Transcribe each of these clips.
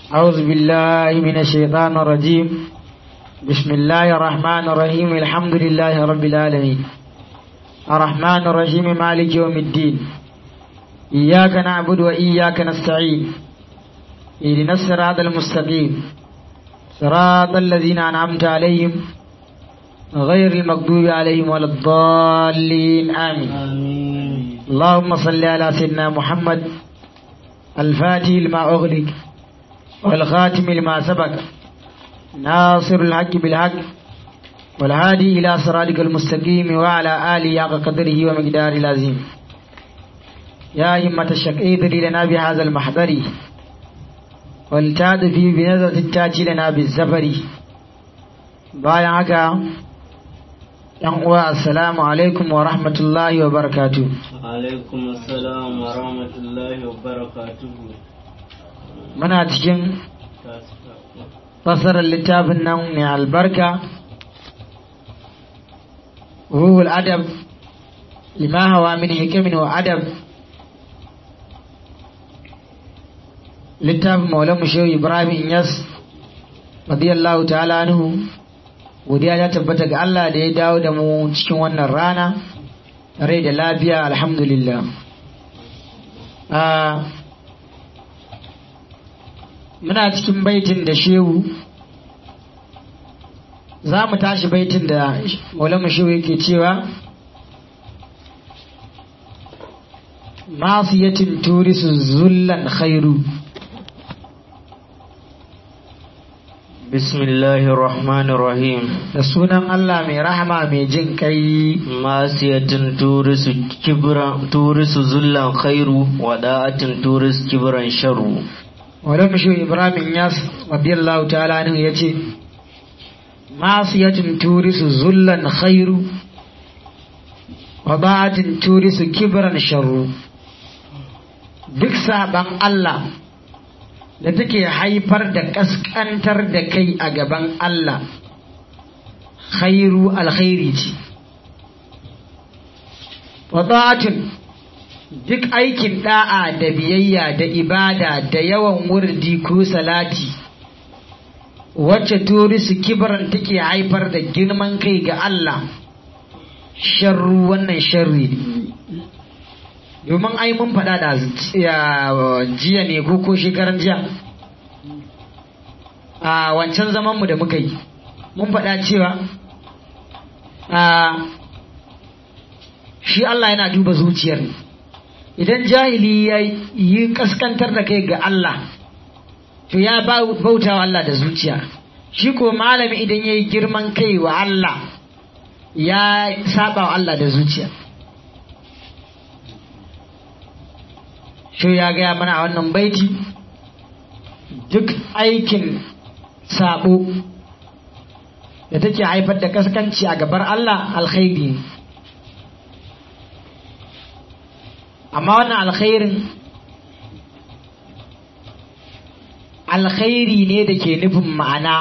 أعوذ بالله من الشيطان الرجيم بسم الله الرحمن الرحيم الحمد لله رب العالمين الرحمن الرحيم مالك يوم الدين إياك نعبد وإياك نستعين اهدنا الصراط المستقيم صراط الذين أنعمت عليهم غير المغضوب عليهم ولا الضالين آمين آمين اللهم صل على سيدنا محمد الفاتح لما أغلق والخاتم لما سبق ناصر الحق بالحق والهادي إلى صراطك المستقيم وعلى آله حق قدره ومقداره العظيم يا همة الشك ايذري لنا بهذا المحضر والتاد في بنظرة التاج لنا بالزفر bayan haka yan uwa assalamu alaikum wa rahmatullahi wa barakatuh alaikum assalam wa rahmatullahi wa barakatuhu muna cikin fasarar littafin nan mai albarka ruhul adab lima hawa min hikimin wa adab littafin maulan shehu ibrahim yas radiyallahu ta'ala anhu godiya ta tabbata ga Allah da ya dawo da mu cikin wannan rana rai da lafiya alhamdulillah muna cikin baitin da shehu za mu tashi baitin da maulama shehu yake cewa masiyatin turisu zullan khairu bismillahir rahmanir rahim da sunan Allah mai rahama mai jin kai masiyatin turisu kibran turisu zullan khairu wa da'atin turis kibran sharru wadda mashi ibrahim yas radiyallahu ta'ala anhu ya ce masiyatin turisu zullan khairu wa ba'atin turisu kibran sharru duk saban Allah da take haifar da kaskantar da kai a gaban Allah khairu alkhairi ce wa ba'atin duk aikin da'a da biyayya da ibada da yawan wurdi ko salati wacce turisu kibaran take haifar da girman kai ga Allah sharru wannan sharri ne domin ai mun faɗa da jiya ne ko ko shekaran jiya a wancan zamanmu da muka yi mun faɗa cewa shi Allah yana duba zuciyar ne idan jahili ya yi kaskantar da kai ga Allah to ya bauta wa Allah da zuciya shi ko malami idan ya yi girman kai wa Allah ya saba wa Allah da zuciya shi ya gaya mana a wannan baiti duk aikin sabo da take haifar da kaskanci a gabar Allah alkhairi ne amma wannan alkhairin alkhairi ne da ke nufin ma'ana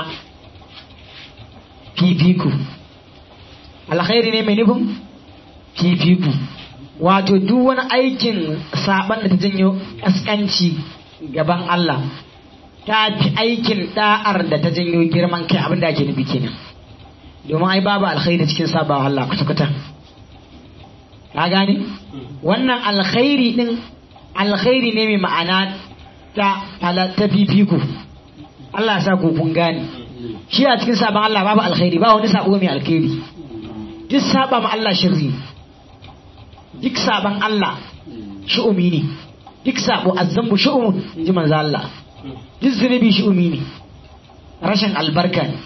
fifiku alkhairi ne mai nufin fifiku wato duk wani aikin saban da ta janyo kaskanci gaban Allah ta fi aikin da'ar da ta janyo girman kai abin da ake nufi kenan domin ai babu alkhairi cikin sabawa Allah kwata-kwata ka gane wannan alkhairi din alkhairi ne mai ma'ana ta ta fifiku Allah sa ku kun gane shi a cikin sabon Allah babu alkhairi ba wani sabo mai alkhairi duk saba ma Allah shirri duk saban Allah shu'umi ne duk sabo azzambu shu'umun ji manzo Allah duk zunubi shu'umi ne rashin albarka ne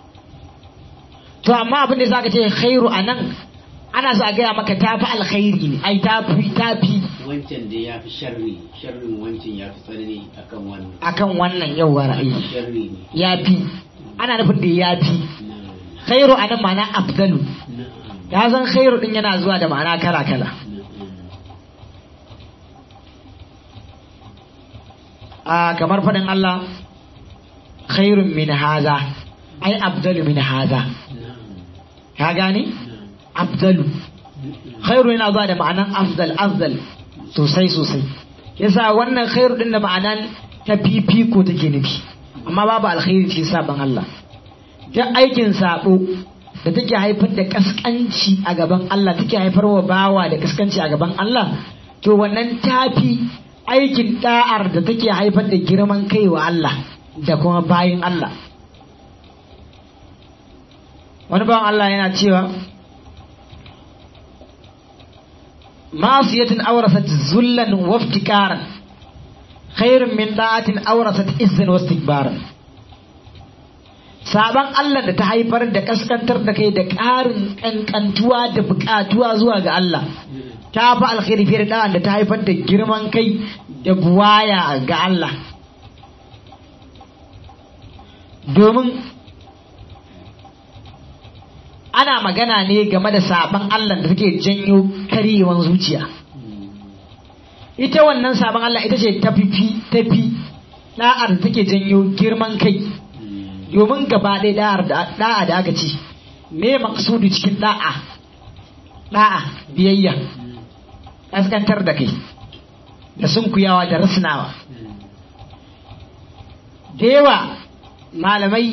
to amma abin da zaka ce khairu anan ana za a gaya maka tafi alkhairi ne ai tafi tafi wancan da ya fi sharri sharrin wancan ya fi tsanani akan wannan akan wannan yau wa ra'ayi sharri ne ya fi ana nufin da ya fi na'am khairu anan ma'ana afdalu na'am ya san khairu din yana zuwa da ma'ana kala kala na'am a kamar faɗin Allah khairun min haza ai afdalu min haza na'am ka gane na'am afdalu khairu yana zuwa da ma'anan afdal afdal sosai sosai yasa wannan khairu din da ma'anan ta fifiko take nufi amma babu alkhairi cikin saban Allah duk aikin sabo da take haifar da kaskanci a gaban Allah take haifar wa bawa da kaskanci a gaban Allah to wannan tafi aikin da'ar da take haifar da girman kai wa Allah da kuma bayin Allah wani bawan Allah yana cewa ma'asiyatin awrasat zullan wa iftikaran khairun min da'atin awrasat izzan wa istikbaran saban Allah da ta haifar da kaskantar da kai da ƙarin kankantuwa da buƙatuwa zuwa ga Allah ta fi alkhairi fiye da da ta haifar da girman kai da buwaya ga Allah domin ana magana ne game da saban Allah da take janyo karyewan zuciya ita wannan saban Allah ita ce tafi tafi da'ar da take janyo girman kai domin gaba ɗaya da'ar da'a da aka ce me maksudu cikin da'a da'a biyayya kaskantar da kai da sunkuyawa da rasnawa da yawa malamai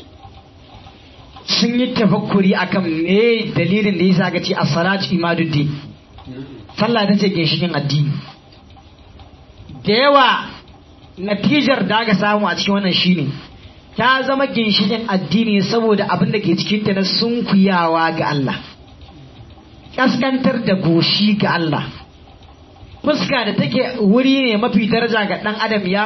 sun yi tafakkuri akan me dalilin da yasa aka ce as-salatu imaduddin sallah ta ce ginshikin addini da yawa natijar da aka samu a cikin wannan shine ta zama ginshikin addini saboda abin da ke cikin ta na sunkuyawa ga Allah kaskantar da goshi ga Allah fuska da take wuri ne mafi daraja ga dan adam ya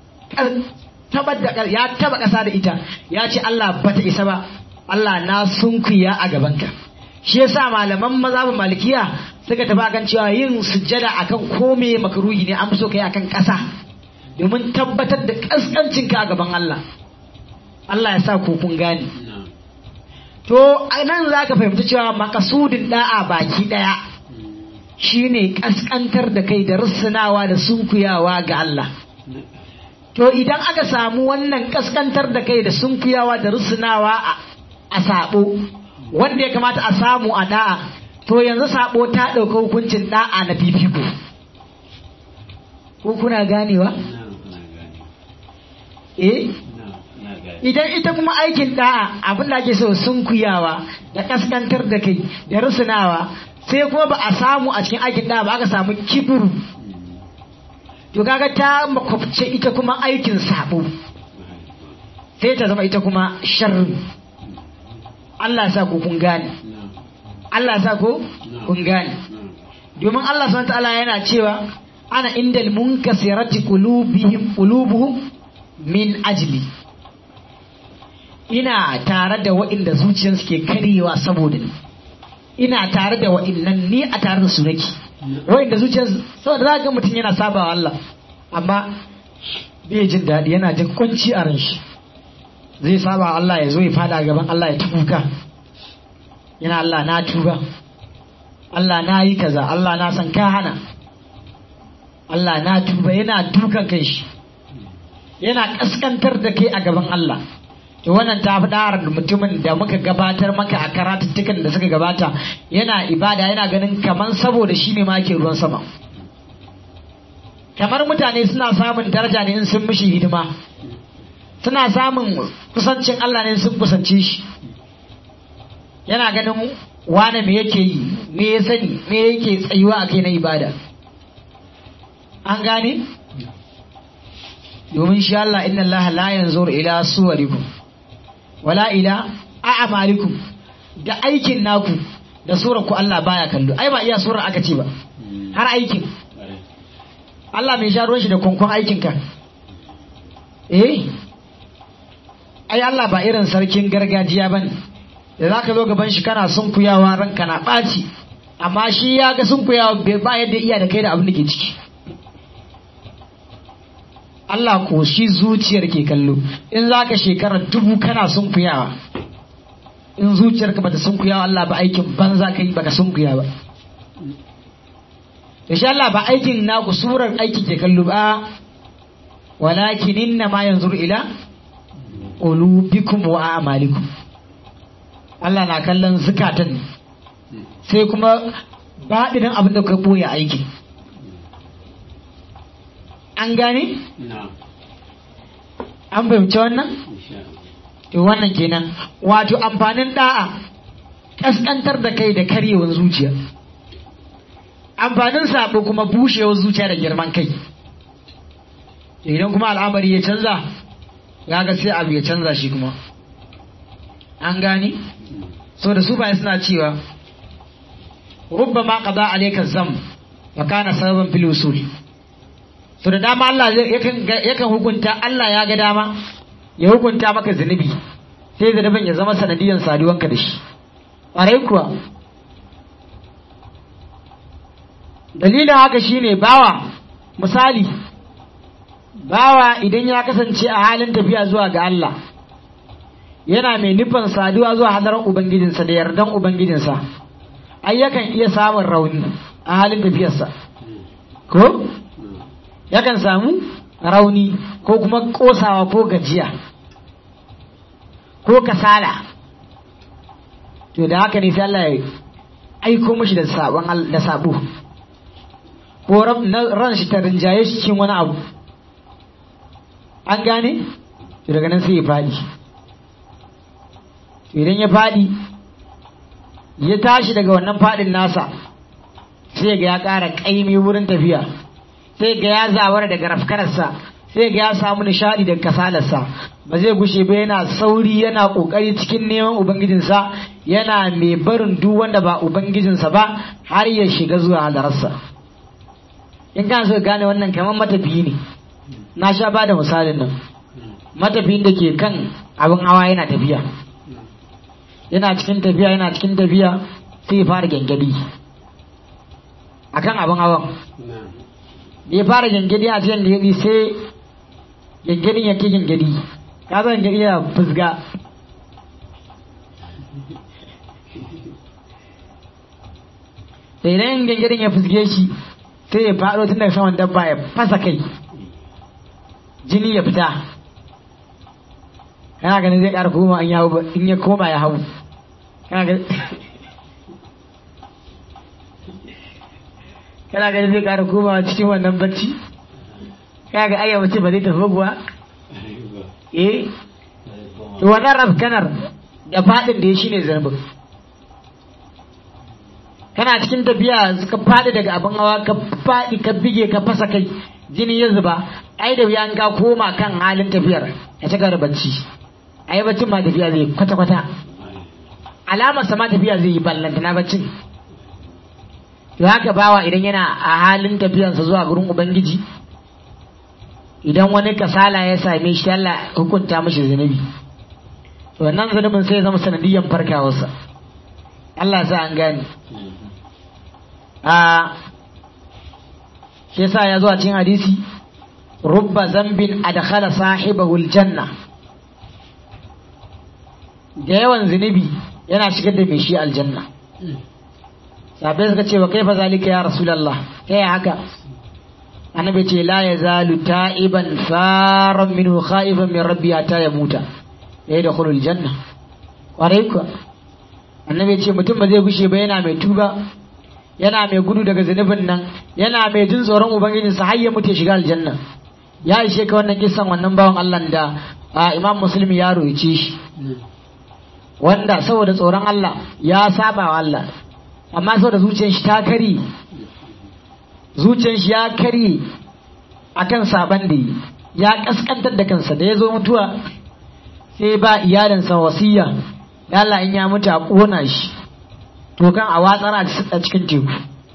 ya taba kasa da ita ya ce Allah bata isa ba Allah na sunkuya a gabanka shi yasa malaman mazhabin malikiya suka tafi akan cewa yin sujjada akan kome makruhi ne an fi so kai akan ƙasa domin tabbatar da kaskancin ka a gaban Allah Allah ya sa ku kun gane to nan za ka fahimci cewa makasudin da'a baki daya shine kaskantar da kai da russunawa da sunkuyawa ga Allah to idan aka samu wannan kaskantar da kai da sunkuyawa da russunawa a sabo wanda ya kamata a samu a da'a to yanzu sabo ta ɗauka hukuncin da'a na fifiko ko kuna ganewa eh idan ita kuma aikin da'a abin da ake so sunkuyawa da kaskantar da kai da rusunawa sai kuma ba a samu a cikin aikin da'a ba aka samu kiburu to kaga ta makwabce ita kuma aikin sabo sai ta zama ita kuma sharri Allah sa ku kun gane Allah sa ku kun gane domin Allah subhanahu ta'ala yana cewa ana indal munkasirati qulubihim qulubuhum min ajli ina tare da waɗanda zuciyarsu ke karyewa saboda ni ina tare da waɗannan ni a tare da su nake waɗanda zuciyarsu saboda za ga mutum yana sabawa Allah amma bai jin daɗi yana jin kwanci a ran shi zai saba Allah ya zo ya fada gaban Allah ya tuka yana Allah na tuba Allah na yi kaza Allah na san ka hana Allah na tuba yana dukan kai shi yana kaskantar da kai a gaban Allah to wannan ta fi ɗarar mutumin da muka gabatar maka a karatuttukan da suka gabata yana ibada yana ganin kaman saboda shi ne ma ke ruwan sama kamar mutane suna samun daraja ne in sun mishi hidima suna samun kusancin Allah ne sun kusance shi yana ganin wane me yake yi me ya sani me yake tsayuwa a kai na ibada an gane domin shi Allah inna Allah la yanzur ila suwarikum wala ila a'malikum da aikin naku da surar ku Allah baya kallo ai ba iya surar aka ce ba har aikin Allah mai sha ruwan shi da kwankwan aikinka eh ai Allah ba irin sarkin gargajiya bane da zaka zo gaban shi kana sunkuyawa ranka na ɓaci amma shi ya ga sunkuyawa bai ba yadda iya da kai da abin da ke ciki Allah ko shi zuciyar ke kallo in zaka shekara dubu kana sunkuyawa in zuciyarka bata sunkuyawa Allah ba aikin banza kai baka sunkuya ba insha Allah ba aikin naku surar aiki ke kallo ba walakin inna ma yanzuru ila qulubikum wa a'malikum Allah na kallon zukatan sai kuma baɗinin abin da ka boye aiki an gane an fahimci wannan insha Allah to wannan kenan wato amfanin da'a kaskantar da kai da karyewar zuciya amfanin sabo kuma bushewar zuciya da girman kai idan kuma al'amari ya canza ga sai abu ya canza shi kuma an gani so da su bayan suna cewa rubba ma qada alayka zam wa kana sababan fil usul so da dama Allah zai- yakan ga- yakan hukunta Allah ya ga dama ya hukunta maka zunubi sai zunubin ya zama sanadiyan saduwanka da shi ƙwarai kuwa dalilin haka shine bawa misali bawa idan ya kasance a halin tafiya zuwa ga Allah yana mai nufin saduwa zuwa hadarar ubangijinsa da yardan ubangijinsa ai yakan iya samun rauni a halin tafiyarsa ko yakan samu rauni ko kuma kosawa ko gajiya ko kasala to da haka ne sai Allah ya aiko mashi da sabon al- da sabo ko ran na- ran shi ta rinjaye shi cikin wani abu an gane to daga nan sai ya fadi to idan ya fadi ya tashi daga wannan fadin nasa sai ga ya ƙara ƙaimi wurin tafiya sai ga ya zawara daga rafkararsa sai ga ya samu nishadi daga kasalarsa ba zai gushe ba yana sauri yana kokari cikin neman ubangijinsa yana mai barin duk wanda ba ubangijinsa ba har ya shiga zuwa hadararsa in kana so ka gane wannan kamar matafiyi ne na sha ba da misalin nan matafiyin da ke kan abin hawa yana tafiya yana cikin tafiya yana cikin tafiya sai ya fara gyangyaɗi akan abin hawan na'am da ya fara gyangyaɗi a cikin gyangyaɗi sai gyangyaɗin ya ke gyangyaɗi ka zan gyangyaɗi yana fusga da idan gyangyaɗin ya fusge shi sai ya faɗo tun daga saman dabba ya fasa kai jini ya fita kana ganin zai ƙara koma in ya hau ba- in ya koma ya hau kana ganin kana ganin zai ƙara komawa cikin wannan bacci kana ga ayyawa ce ba zai tafi ba kuwa eh to wannan rafkanar da faɗin da ya shine zarbin kana cikin tafiya ka faɗi daga abin hawa ka faɗi ka bige ka fasa kai jini ya zuba ai da wuya an ka koma kan halin tafiyar ya ci da bacci ai baccin ma tafiya zai kwata kwata alamar sa ma tafiya zai yi ballanta na baccin to haka bawa idan yana a halin tafiyarsa zuwa gurin ubangiji idan wani kasala ya same shi Allah hukunta mashi zunubi to wannan zunubin sai ya zama sanadiyan farkawarsa Allah sa an gane a shi yasa ya zo a cikin hadisi rubba zambin adkhala sahibahu aljanna da yawan zunubi yana shigar da mai shi aljanna sabai suka ce wa kaifa zalika ya rasulullah ta yi haka annabi ce la yazalu ta'iban faran minhu khaifan min rabbi hatta yamuta ya da khulul janna kwarai kuwa annabi ce mutum ba zai gushe ba yana mai tuba yana mai gudu daga zunubin nan yana mai jin tsoron ubangijinsa har ya mutu ya shiga aljanna ya ishe ka wannan kisan wannan bawan Allah da a imam muslim ya roice shi wanda saboda tsoron Allah ya saba wa Allah amma saboda zuciyar shi ta kari zuciyar shi ya kari akan saban da yi ya kaskantar da kansa da ya zo mutuwa sai ba iyalinsa wasiya ya Allah in ya mutu a kona shi to kan a watsar a cikin teku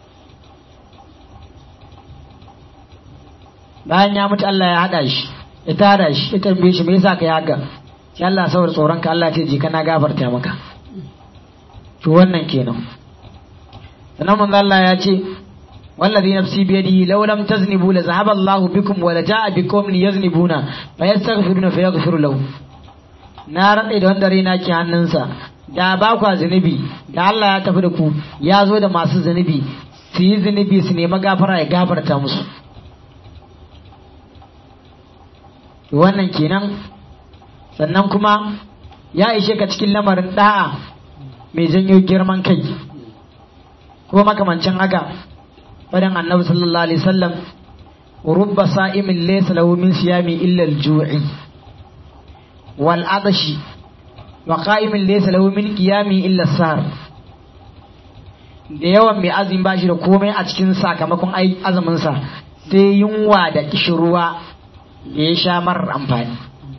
bayan ya mutu Allah ya hada shi ya tada shi ya tambaye shi me yasa kai haka sai Allah saboda tsoron ka Allah ya ce je kana gafarta maka to wannan kenan sannan manzo Allah ya ce wallazi nafsi bi yadihi law lam taznibu la zahaba Allah bikum wa la jaa bikum yaznibuna fa yastaghfiruna fa yaghfiru lahu na rade da wanda raina ke hannunsa da ba kwa zunubi da Allah ya tafi da ku ya zo da masu zunubi su yi zunubi su nemi gafara ya gafarta musu wannan kenan sannan kuma ya ishe ka cikin lamarin da'a mai janyo girman kai kuma makamancin haka fadan annabi sallallahu alaihi wasallam rubba sa'imin laysa lahu min siyami illa al-ju'i wal adashi wa qa'imin laysa lahu min qiyami illa sar da yawan mai azumi ba shi da komai a cikin sakamakon azumin sa sai yunwa da kishirwa da ya sha marar amfani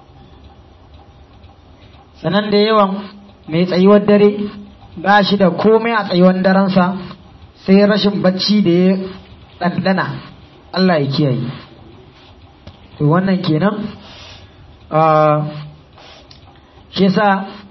sanan da yawan mai tsayuwar dare ba shi da komai a tsayuwar darensa sai rashin bacci da ya ɗanɗana Allah ya kiyaye to wannan kenan shi yasa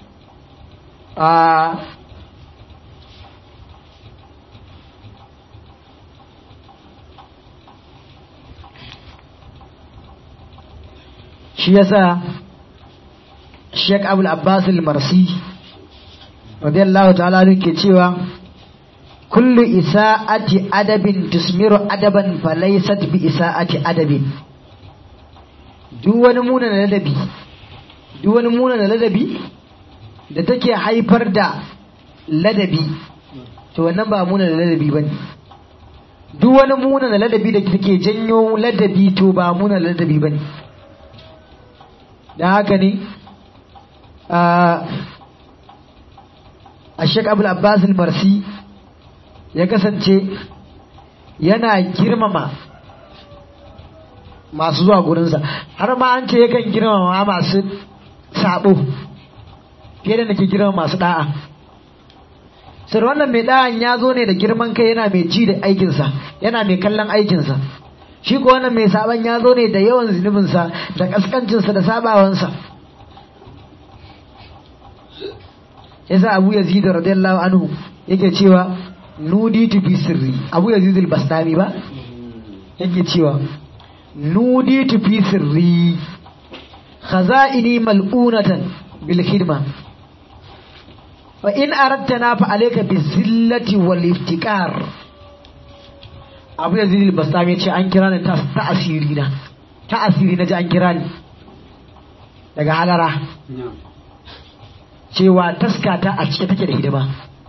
shi yasa Sheikh Abul Abbas al-Marsi radiyallahu ta'ala ke cewa kullu isa'ati adabin tusmiru adaban falaysat bi isa'ati adabin duk wani muna na ladabi duk wani muna na ladabi da take haifar da ladabi to wannan ba muna na ladabi bane duk wani muna na ladabi da take janyo ladabi to ba muna na ladabi bane dan haka ne a Sheikh Abdul Abbas al-Marsi ya kasance yana girmama masu zuwa gurinsa har ma an ce yakan girmama masu sabo fiye da nake girmama masu da'a sai wannan mai da'an ya zo ne da girman kai yana mai ji da aikinsa yana mai kallon aikinsa shi ko wannan mai saban ya zo ne da yawan zunubinsa da kaskancinsa da sabawansa yasa abu yazid radiyallahu anhu yake cewa nuditu bi sirri abu yazid al-bastami ba yake cewa nuditu fi sirri khaza'ini mal'unatan bil khidma wa in aradtana fa alayka bi zillati wal iftikar abu yazid al-bastami yace an kira ni ta asiri na ta asiri na ji an kira ni daga halara cewa taskata a cike take da hidima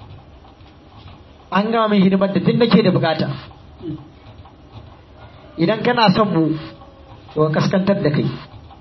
an gama min hidimar da duk nake da bukata idan kana son mu to kaskantar da kai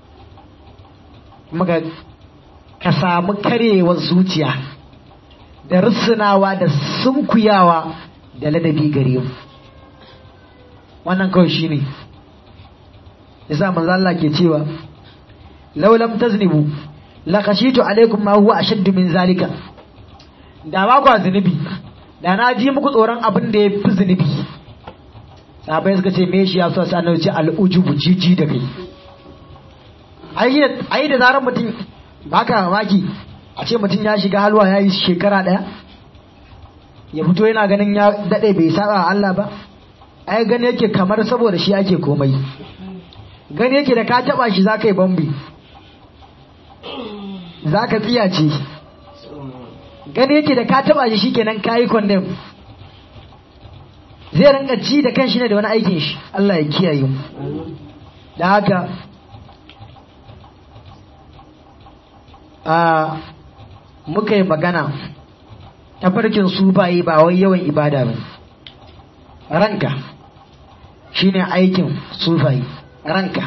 kuma ka samu karewar zuciya da rissunawa da sunkuyawa da ladabi gare mu wannan kawai shine yasa manzo Allah ke cewa law lam taznibu la khashitu alaikum ma huwa ashaddu min zalika da ba ku zunubi da na ji muku tsoron abin da ya fi zunubi sahabai suka ce me shi ya so sai ce al'ujubu jiji da kai ai da zarar mutum baka mamaki a ce mutum ya shiga halwa ya yi shekara daya ya fito yana ganin ya dade bai saba Allah ba ai gani yake kamar saboda shi ake komai gani yake da ka taba shi zaka yi bambi zaka tsiyace gani yake da ka taba shi shikenan kayi condemn zai rinka ci da kanshi ne da wani aikin shi Allah ya kiyaye mu da haka a muka yi magana tafarkin su baye ba wai yawan ibada ba ranka shine aikin sufayi ranka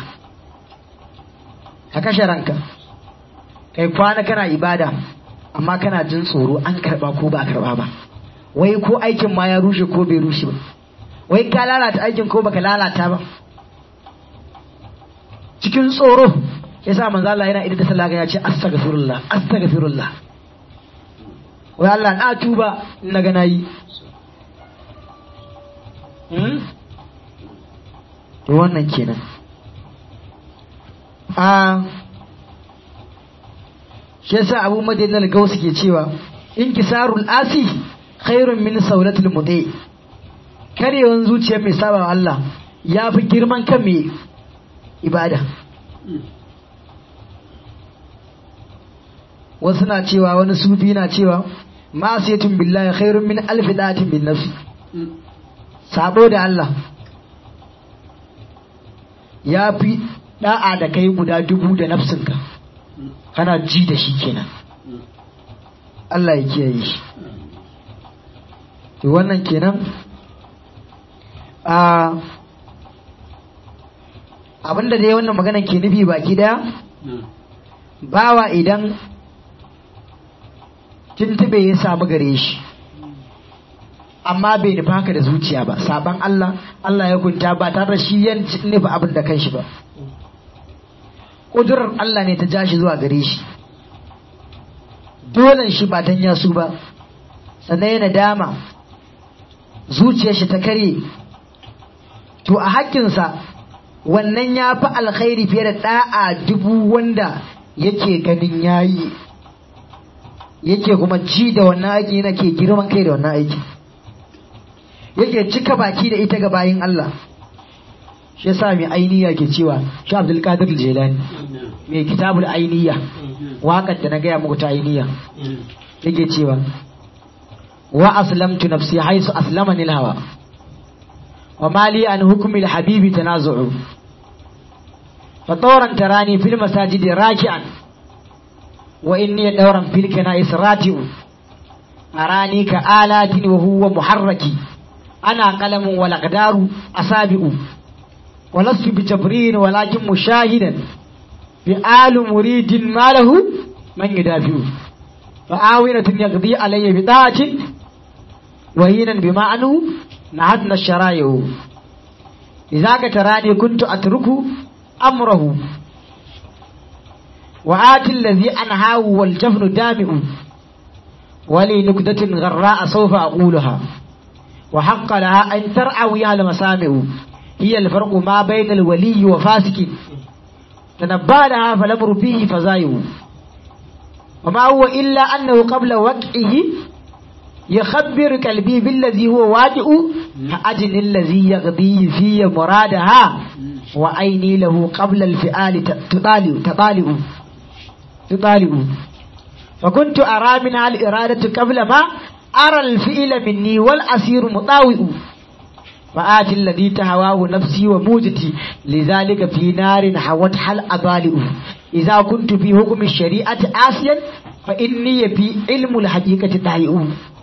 ka kashe ranka kai kwana kana ibada amma kana jin tsoro an karba ko ba a karba ba wai ko aikin ma ya rushe ko bai rushe ba wai ka lalata aikin ko baka lalata ba cikin tsoro yasa manzo Allah yana idan da sallah ya ce astaghfirullah astaghfirullah wai Allah na tuba na ga nayi hmm to wannan kenan a shi yasa Abu Madina al-Gausi ke cewa inkisarul asi khairun min saulatul mudai karewan zuciyar mai saba Allah ya fi girman kan mai ibada wasu na cewa wani sufi na cewa masiyatun billahi khairun min alfi datin bin nafsi sabo da Allah ya fi da'a da kai guda dubu da nafsinka kana ji da shi kenan Allah ya kiyaye shi to wannan kenan a abinda dai wannan magana ke nufi baki daya bawa idan tuntube ya samu gare shi amma bai nufa haka da zuciya ba saban Allah Allah ya gunta ba tare da shi ya nufa abin da kanshi ba ƙudurar Allah ne ta ja shi zuwa gare shi dolen shi ba dan yasu ba sannan yana dama zuciyar shi ta kare to a hakkinsa wannan ya fi alkhairi fiye da ɗa'a dubu wanda yake ganin yayi yake kuma ci da wannan aiki yana ke girman kai da wannan aiki yake cika baki da ita ga bayin Allah shi yasa mai ainiya ke cewa shi Abdul Qadir Jilani mai kitabul ainiya waƙar da na gaya muku ta ainiya yake cewa wa aslamtu nafsi haisu aslamani hawa wa mali an hukmi al-habibi tanazu'u fa tawran tarani fil masajidi raki'an wa inni dawran fil kana'is rati'u arani ka alatin wa huwa muharraki ana qalamun wal aqdaru asabi'u ولست بجبرين ولكن مشاهدا بآل مريد ما له من يدافع فآونة يقضي علي بطاعة وهينا بما أنه نهدنا الشرائع إذا تراني كنت أترك أمره وآتي الذي أنهاه والجفن دامئ ولي نكدة غراء سوف أقولها وحق لها أن ترعويها المسامع هي الفرق ما بين الولي وفاسق تنبى لها فالأمر فيه فزايه وما هو إلا أنه قبل وقعه يخبر قلبي بالذي هو واجئ أجن الذي يقضي في مرادها وعيني له قبل الفعال تطالع تطالع تطالع فكنت أرى منها الإرادة قبل ما أرى الفعل مني والأسير مطاوئ فآت الذي تهواه نفسي وموجتي لذلك في نار حوتها الأضالئ إذا كنت في حكم الشريعة آسيا فإني في علم الحقيقة ضائع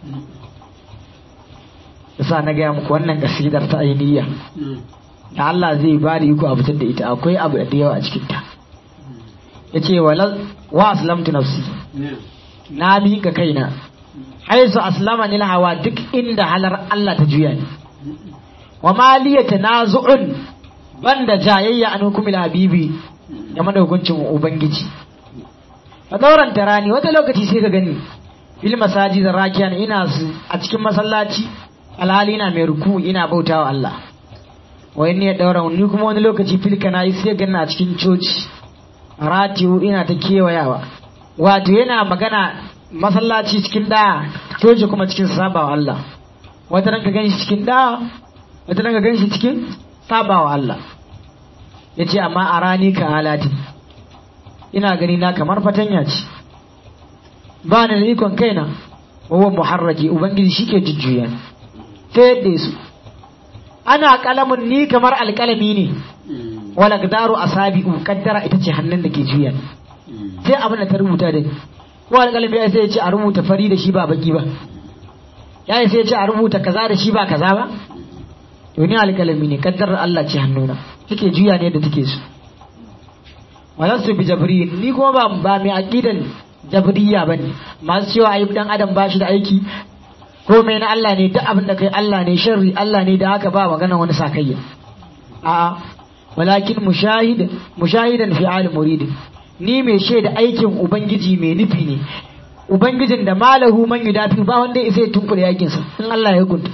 yasa na gaya muku wannan kasidar ta ainiya da Allah zai ba da iko a fitar da ita akwai abu da yawa a cikin ta yace wala wa aslamtu nafsi na miƙa kaina haisu aslama nil hawa duk inda halar Allah ta juya ni wa maliya tanazu'un banda jayayya an hukumil habibi game da hukuncin ubangiji a dauran tarani wata lokaci sai ka gani fil masajid rakiyan ina a cikin masallaci alhali ina mai ruku ina bautawa Allah wa inni ya daura ni kuma wani lokaci fil kana sai gani a cikin coci ratiyu ina ta kewayawa wato yana magana masallaci cikin da coci kuma cikin sabawa Allah wata ranka gani cikin da wata daga gan shi cikin sabawa Allah ya ce amma a rani ka halatin ina gani na kamar fatanya ce ba ni da ikon kaina wawan muharraki ubangiji shi ke jujjuya ta yadda su ana kalamin ni kamar alkalami ne wala gdaru asabi'u kaddara ita ce hannun da ke juya sai abin da ta rubuta da ni ko alkalami ya sai ya ce a rubuta fari da shi ba baki ba ya sai ya ce a rubuta kaza da shi ba kaza ba to ni alƙalami ne kaddarar Allah ce hannuna take juya ne da take su walastu bi jabri ni kuma ba ba mai aqidan jabriya bane masu cewa ayi dan adam bashi da aiki ko mai na Allah ne duk abin da kai Allah ne sharri Allah ne da haka ba magana wani sakayya a walakin mushahid mushahidan fi alim murid ni mai shaida aikin ubangiji mai nufi ne ubangijin da malahu man yudafi ba wanda ya sai tunkure yakin sa in Allah ya hukunta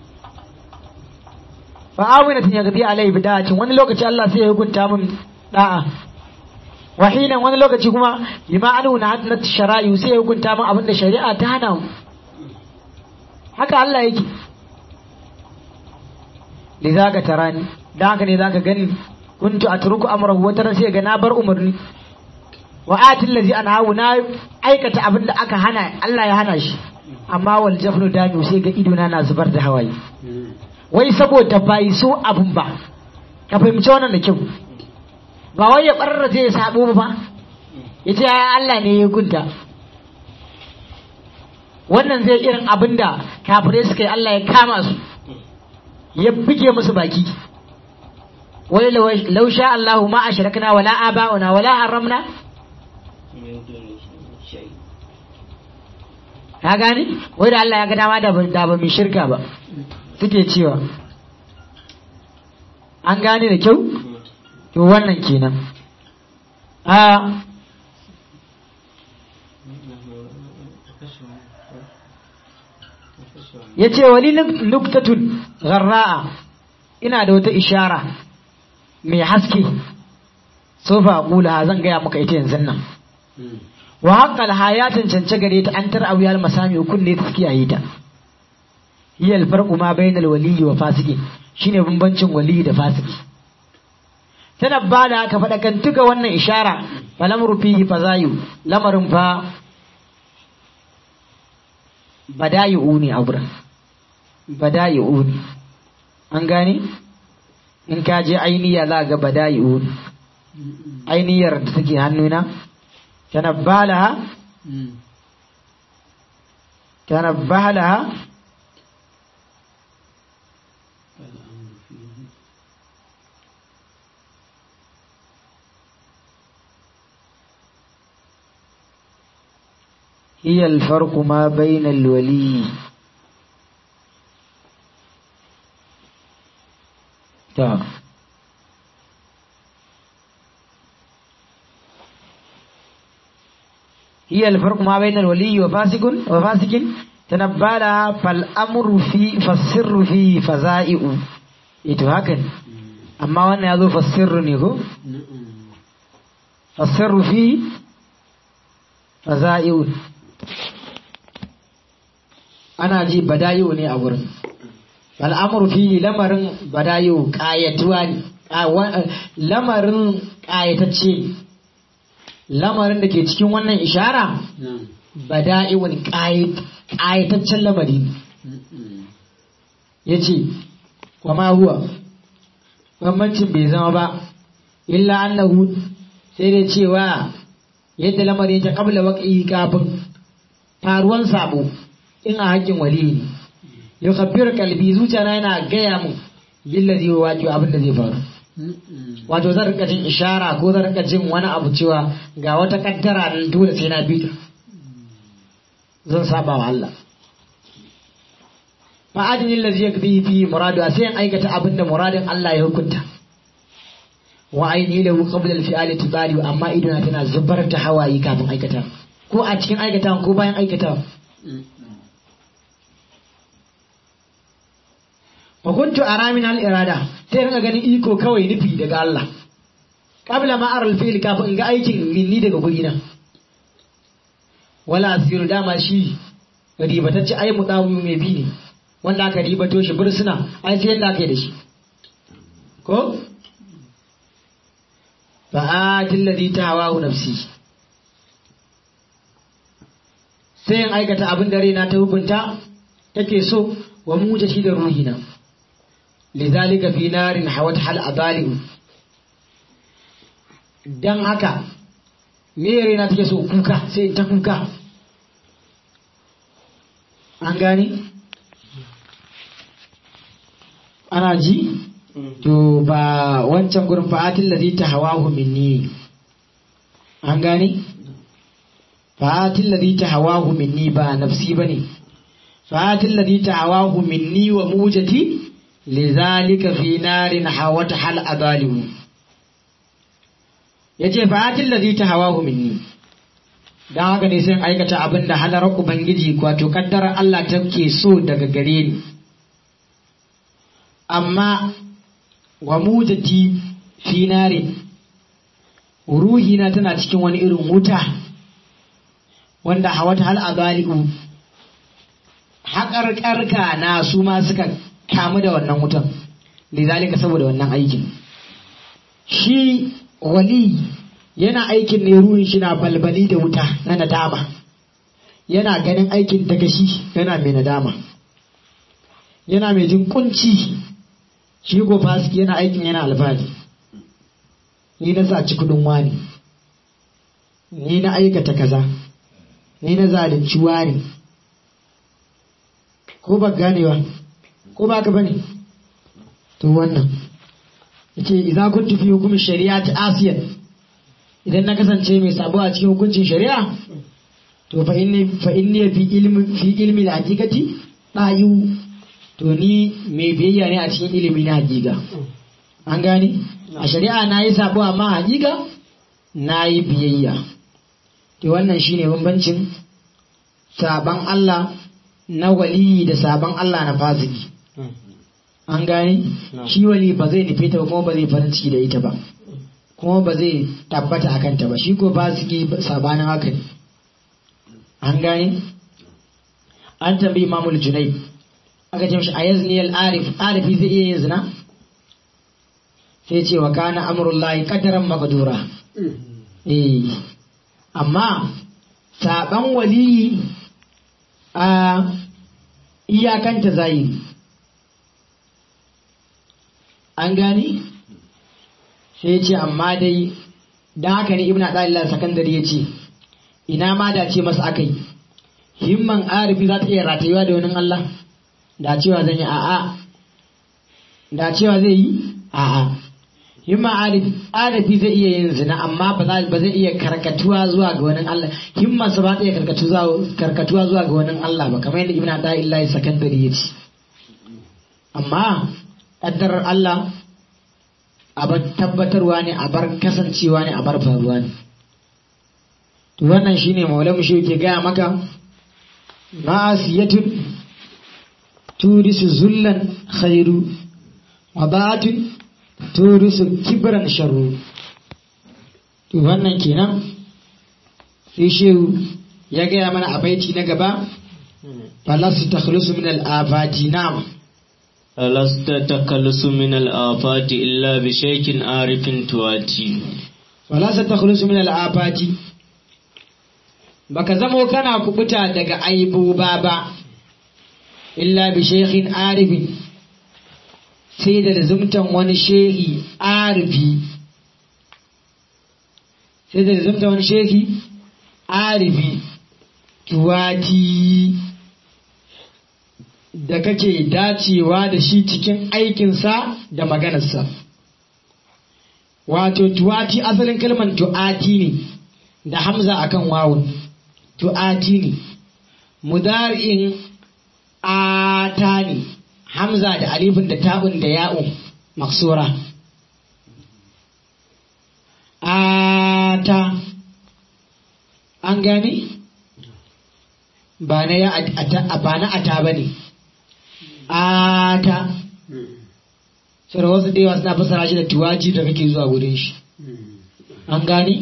fa awinatin yagdi alai bida'atin wani lokaci Allah sai ya hukunta min da'a wahinan wani lokaci kuma bima anu na hadnat shara'i sai ya hukunta min abin da shari'a ta hana mu haka Allah yake lidaka tarani dan haka ne zaka gani kuntu atruku amrahu wata ran sai ga na bar umarni wa atil ladzi anhahu na aikata abin da aka hana Allah ya hana shi amma wal jafnu dami sai ga idona na zubar da hawaye wai saboda bai so abun ba ka fahimci wannan da kyau ba wai ya barra zai sabo ba ya ce ya Allah ne ya gunta wannan zai irin abin da kafirai suka yi Allah ya kama su ya buge musu baki wai law sha Allahu ma ashrakna wala aba'una wala haramna ka gane wai da Allah ya ga dama da ba da ba mai shirka ba suke cewa an gane da kyau to wannan kenan a ya ce wani nuktatun gharra'a ina da wata ishara mai haske sofa kula zan gaya maka ita yanzu nan wa haƙƙal ya cancance gare ta an tar auyar masami kunne ta kiyaye ta hiya alfarqu ma bainal waliyyi wa fasiki shine bambancin waliyyi da fasiki tana ba da aka faɗakantuka wannan ishara falamru fihi fazayu lamarin fa badayi'u ne a wurin badayi'u ne an gane in ka je ainiya za ga badayi'u ne ainiyar da take hannuna tanabba laha tanabba laha هي الفرق ما بين الولي تا هي الفرق ما بين الولي وفاسق وفاسق تنبى لها فالأمر في فالسر في فزائع ito hakan amma wannan ya zo fassirru ne ko fassirru fi faza'i'un ana ji bada'i'u ne a wurin al'amuru fi lamarin bada'i'u ƙayatuwa ne lamarin ƙayatacce lamarin da ke cikin wannan ishara bada'i'un ƙayataccen lamari ya ce kwama huwa bambancin bai zama ba illa annahu sai dai cewa yadda lamarin ta kabla waƙi kafin faruwan sabo in a haƙƙin wali ne ya kafir kalbi zuciya yana gaya mu billa zai waƙi abin da zai faru wato zan rika jin ishara ko zan rika jin wani abu cewa ga wata kaddara nan dole sai na bi zan saba wa Allah fa'adin allazi yakfi fi muradu sai in aikata abin da muradin Allah ya hukunta wa aini lahu qabla al-fi'ali tibari amma idona tana zubar da hawaye kafin aikata ko a cikin aikata ko bayan aikata wa kuntu ara min al-irada sai rinka ganin iko kawai nufi daga Allah qabla ma ara al-fi'l kafin in ga aikin minni daga gurina wala asiru dama shi ribatacce ai mu dawo mai bi ne wanda aka ribato shi bursuna ai sai yadda aka yi da shi ko fa'atin ladhi tawahu nafsi sai in aikata abin da raina ta hukunta take so wa muja shi da ruhina lidhalika fi narin hawat hal adaliu dan haka me raina take so kuka sai ta kuka an gani ana ji to ba wancan gurin fa'atin ladhi tahawahu minni an gani fa'atin ladhi tahawahu minni ba nafsi bane fa'atin ladhi tahawahu minni wa mujati lidhalika fi narin hawat hal adalimu yace fa'atin ladhi tahawahu minni dan haka ne sai aikata abin da halar ubangiji wato kaddarar Allah take so daga gare ni amma wa mujati fi nari ruhina tana cikin wani irin wuta wanda hawata hal azali'u haƙarƙarka na su ma suka kamu da wannan wutan lizalika saboda wannan aikin shi wali yana aikin ne ruhin shi na balbali da wuta na nadama yana ganin aikin daga shi yana mai nadama yana mai jin kunci shi ko fasiki yana aikin yana alfahari ni na saci kudin wani ni na aikata kaza ni na zalunci wani ko ba ganewa ko ba ka bane to wannan yace idza kuntu fi hukmi shari'ati asiyan idan na kasance mai sabo a cikin hukuncin shari'a to fa inni fa inni fi ilmi fi ilmi al-haqiqati dayu to ni mai biyayya ne a cikin ilimi na hakika an gane a shari'a na yi sabo amma hakika na yi biyayya to wannan shine bambancin saban Allah na waliyi da saban Allah na fasiki an gane shi wali ba zai nufe ta ba kuma ba zai farin ciki da ita ba kuma ba zai tabbata a kanta ba shi ko fasiki sabanin haka ne an gane an tambayi imamul junai aka ce mishi a yazni al-arif arifi zai iya yin zina sai ce wa kana amrullahi qadaran maqdura eh amma saban waliyi a iyakanta zahiri an gani sai ce amma dai don haka ne ibn adalillah sakandare ya ce ina ma da ce masa akai himman arifi za ta iya ratayuwa da wani Allah da cewa zan yi a'a da cewa zai yi a'a himma arifi zai iya yin zina amma ba zai iya karkatuwa zuwa ga wani Allah himman sa ba ta iya karkatuwa zuwa ga wani Allah ba kamar yadda ibn adalillah sakandare ya ce amma ƙaddarar Allah a bar tabbatarwa ne a bar kasancewa ne a bar faruwa ne to wannan shine maulamu shi ke gaya maka ma'asiyatun turisu zullan khairu wa ba'atun turisu kibran sharru to wannan kenan sai shehu ya gaya mana a baiti na gaba falasu takhlusu min al-afati na'am لست تكلس من الآفات إلا بشيك عارف تواتي ولا ستخلص من الآفات baka zamo kana kubuta daga aibuba ba illa bi shekhin arifin sai da zumtan wani shehi arifi sai da zumtan wani shehi arifi tuwati da kake dacewa da shi cikin aikinsa da maganarsa. Wato, tuwati asalin kalmar tu'ati ne da hamza akan wawun, tu'ati ne, mudari'in ata ne, hamza da alifin da ta'un da ya'un maksura. Ata, an gane? Ba na ya ba na ata ba ne. ata sai wasu da yawa suna fasara shi da tuwaji da kake zuwa wurin shi an gani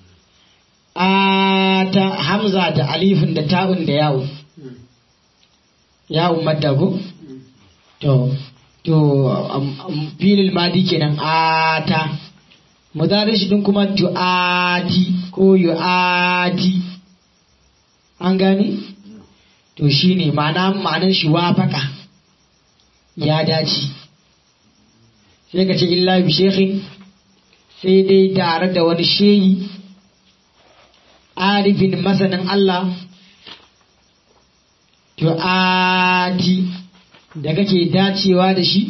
ata hamza da alifin da ta'un da yawon yawon madago to to filin madi kenan ata mudarin shi din kuma tu'ati ko yu'ati an gani to shine ma'ana ma'anan shi wafaka ya dace sai ka ce illa bi shekhin sai dai tare da wani shehi arifin masanin Allah tu'ati da kake dacewa da shi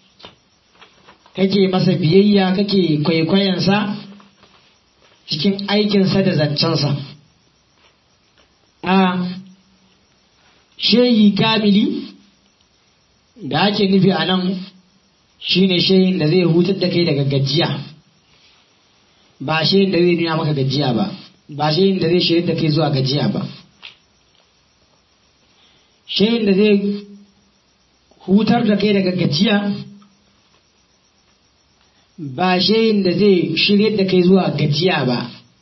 kake masa biyayya kake kwaikwayonsa cikin aikinsa da zancensa a shehi kamili da ake nufi a nan shi ne shayin da zai hutar da kai daga gajiya ba shayin da zai nuna maka gajiya ba ba shayin da zai shirin da kai zuwa gajiya ba shayin da zai hutar da kai daga gajiya ba shayin da zai shirye da kai zuwa gajiya ba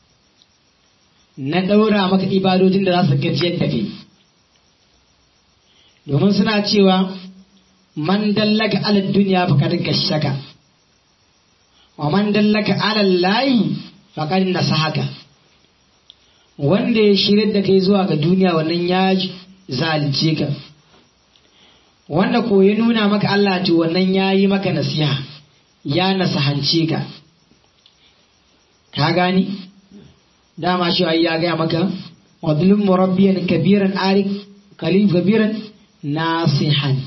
na ɗaura maka ibadodin da za su gajiyar da kai domin suna cewa man dallaka ala duniya faqad gashaka wa man dallaka ala layi faqad nasahaka wanda ya shirya da kai zuwa ga duniya wannan ya zalunce ka wanda ko ya nuna maka Allah to wannan ya yi maka nasiha ya nasahance ka ka gani dama shi ai ya gaya maka wadlum murabbiyan kabiran arik kalif kabiran nasihan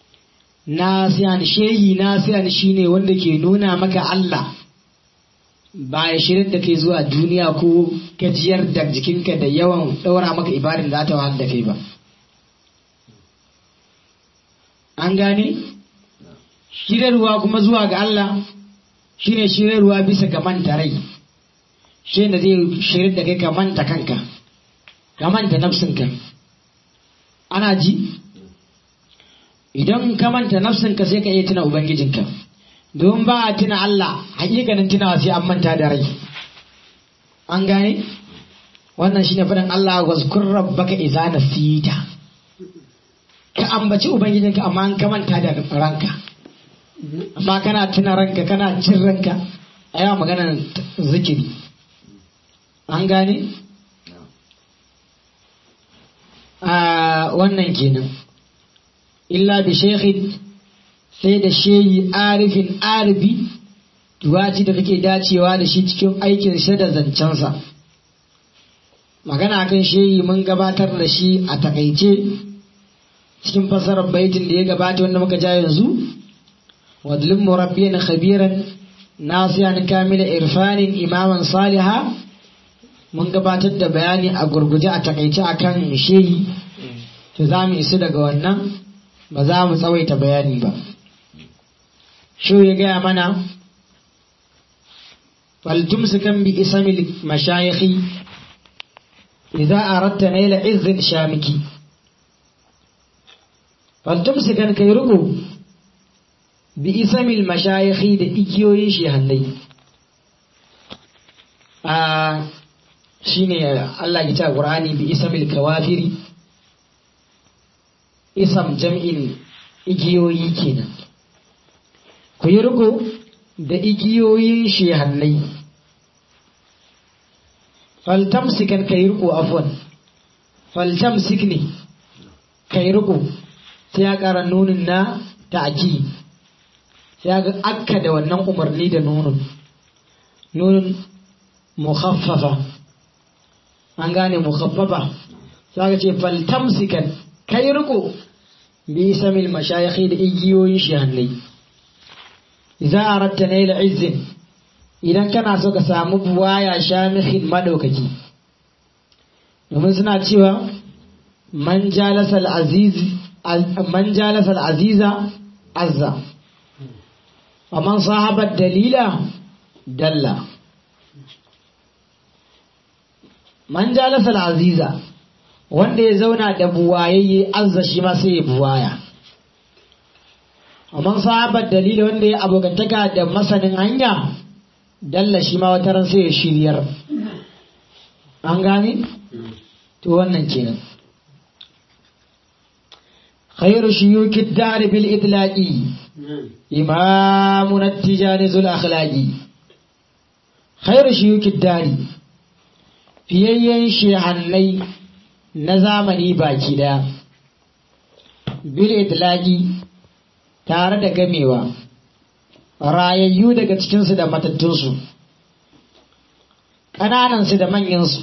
nasihan shehi nasihan shine wanda ke nuna maka Allah ba ya shirin da kai zuwa duniya ko gajiyar da jikinka da yawan ɗaura maka ibadin da ta wahal da kai ba an gane shirarwa kuma zuwa ga Allah shine shirarwa bisa ga manta rai shi da zai shirin da kai ka manta kanka ka manta nafsinka ana ji idan ka manta nafsinka sai ka iya tuna ubangijinka don ba a tuna Allah hakikanin tunawa sai an manta da rai an gane wannan shine faɗin Allah wazkur rabbaka idza nasita ka ambaci ubangijinka amma an ka manta da ranka amma kana tuna ranka kana cin ranka a yawa maganar zikiri an gane a wannan kenan illa bi shekhin sai da shehi arifin arifi tuwaci da kake dacewa da shi cikin aikin sa da zancensa magana kan shehi mun gabatar da shi a takaice cikin fasarar baitin da ya gabata wanda muka ja yanzu wadlin murabbiyan khabiran nasiyan kamila irfanin imaman saliha mun gabatar da bayani a gurguje a takaice akan shehi to za mu isu daga wannan ba za mu tsawaita bayani ba shi ya gaya mana faltumsikan bi isamil mashayikhi idza aradta naila izzin shamiki faltumsikan kai ruku bi isamil mashayikhi da igiyoyin shehannai a shine Allah ya ta Qur'ani bi isamil kawafiri isam jam'in igiyoyi kenan ku yi riko da igiyoyin shehannai faltamsikan ka yi riko afwan faltamsik ne ka yi riko sai ya ƙara nunin na ta'aki sai ya ga akka da wannan umarni da nunin nunin mukhaffafa an gane mukhaffafa sai ka ce faltamsikan ka yi riko bi samil mashayikhi da igiyoyin shehannai za a ratta naila izin idan kana so ka samu buwaya shamihin madaukaki domin suna cewa man jalasal aziza azza wa man sahabar dalila dalla man jalasal aziza wanda ya zauna da buwayayye azza shi ma sai ya buwaya amma sahabar dalili wanda ya abokantaka da masanin hanya dalla shi ma wata ran sai ya shiryar an gane to wannan kenan khairu shuyuki dar bil itlaqi imamun at-tijani zul akhlaqi khairu shuyuki dari fiyayyen shehannai na zamani baki daya bil itlaqi tare da gamewa rayayyu daga cikinsu da matattunsu ƙananansu da manyansu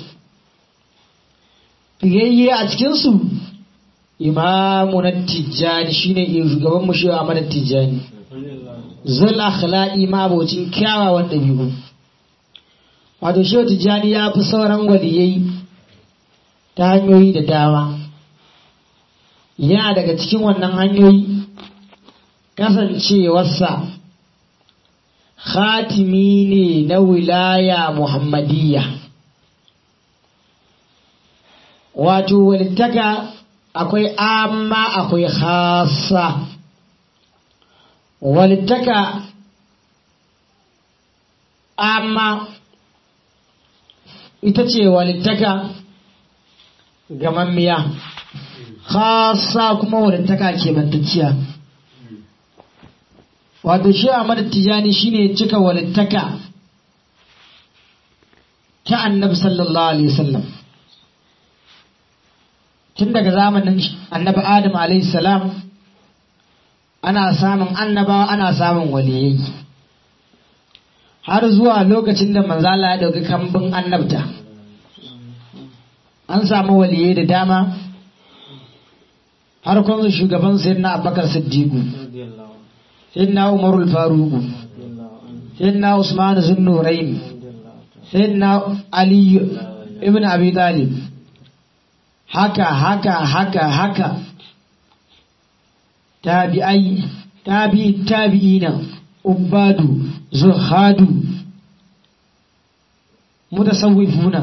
fiyayye a cikinsu imamu na tijjani shine shugaban mu shewa mana tijjani zul akhlaqi ma abocin kyawawan ɗabi'u wato shewa tijjani ya fi sauran waliyai ta hanyoyi da dama yana daga cikin wannan hanyoyi kasancewarsa khatimi ne na wilaya muhammadiyya wato walittaka akwai amma akwai khasa walittaka amma ita ce walittaka gamammiya khasa kuma walittaka ke bantacciya wato shi Ahmad Tijani shine cika walittaka ta Annabi sallallahu alaihi wasallam tun daga zamanin Annabi Adam alaihi salam ana samun annabawa ana samun waliyai har zuwa lokacin da manzala ya dauki kambun annabta an samu waliyai da dama har kuma shugaban sayyidina Abubakar Siddiqu سيدنا عمر الفاروق سيدنا عثمان ذو النورين sayyidina ali ibn abi talib haka haka haka haka tabi'ai tabi tabi'ina ubadu zuhadu mutasawwifuna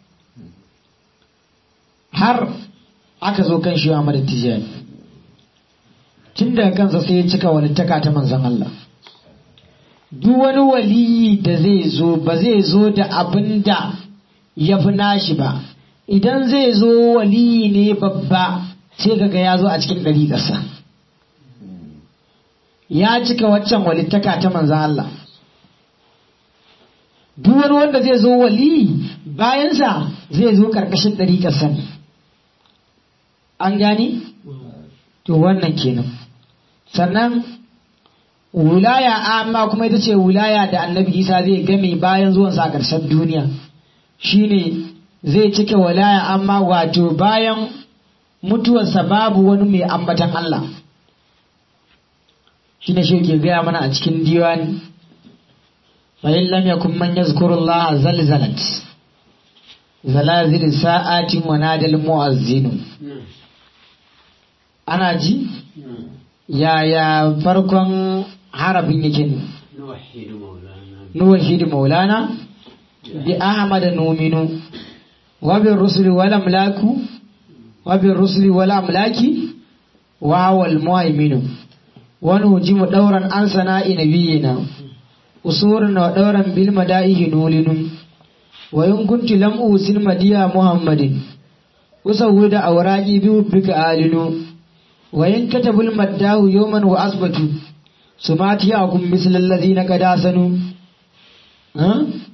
har aka zo kan shi Ahmad Tijani tun daga kansa sai ya cika walittaka ta manzon Allah duk wani waliyi da zai zo ba zai zo da abin da ya fi nashi ba idan zai zo waliyi ne babba sai kaga ya zo a cikin ɗari ƙasa ya cika waccan walittaka ta manzon Allah duk wani wanda zai zo waliyi bayansa zai zo ƙarƙashin ɗari ƙasa ne an gani to wannan kenan sannan wulaya amma kuma ita ce wulaya da annabi isa zai game bayan zuwansa a ƙarshen duniya shine zai cike wulaya amma wato bayan mutuwarsa babu wani mai ambatan Allah shine shi ke gaya mana a cikin diwani fa'in lam yakun man yazkurullah zalzalat zalazil sa'atin wa nadal mu'azzinu ana ji yaya farkon harafin yake ne نوحد مولانا nuwahidu maulana bi ahmad numinu wa bi rusuli wal amlaku wa bi rusuli wal amlaki wa wal muhaiminu wa nujimu dauran an sana'i nabiyina usurun wa dauran bil madaihi nulinu wa in kunti lam usin madiya muhammadin usawwida awraqi bi bika alinu wa in katabul maddahu yawman wa asbatu sumati akum misl alladhina qad asanu ha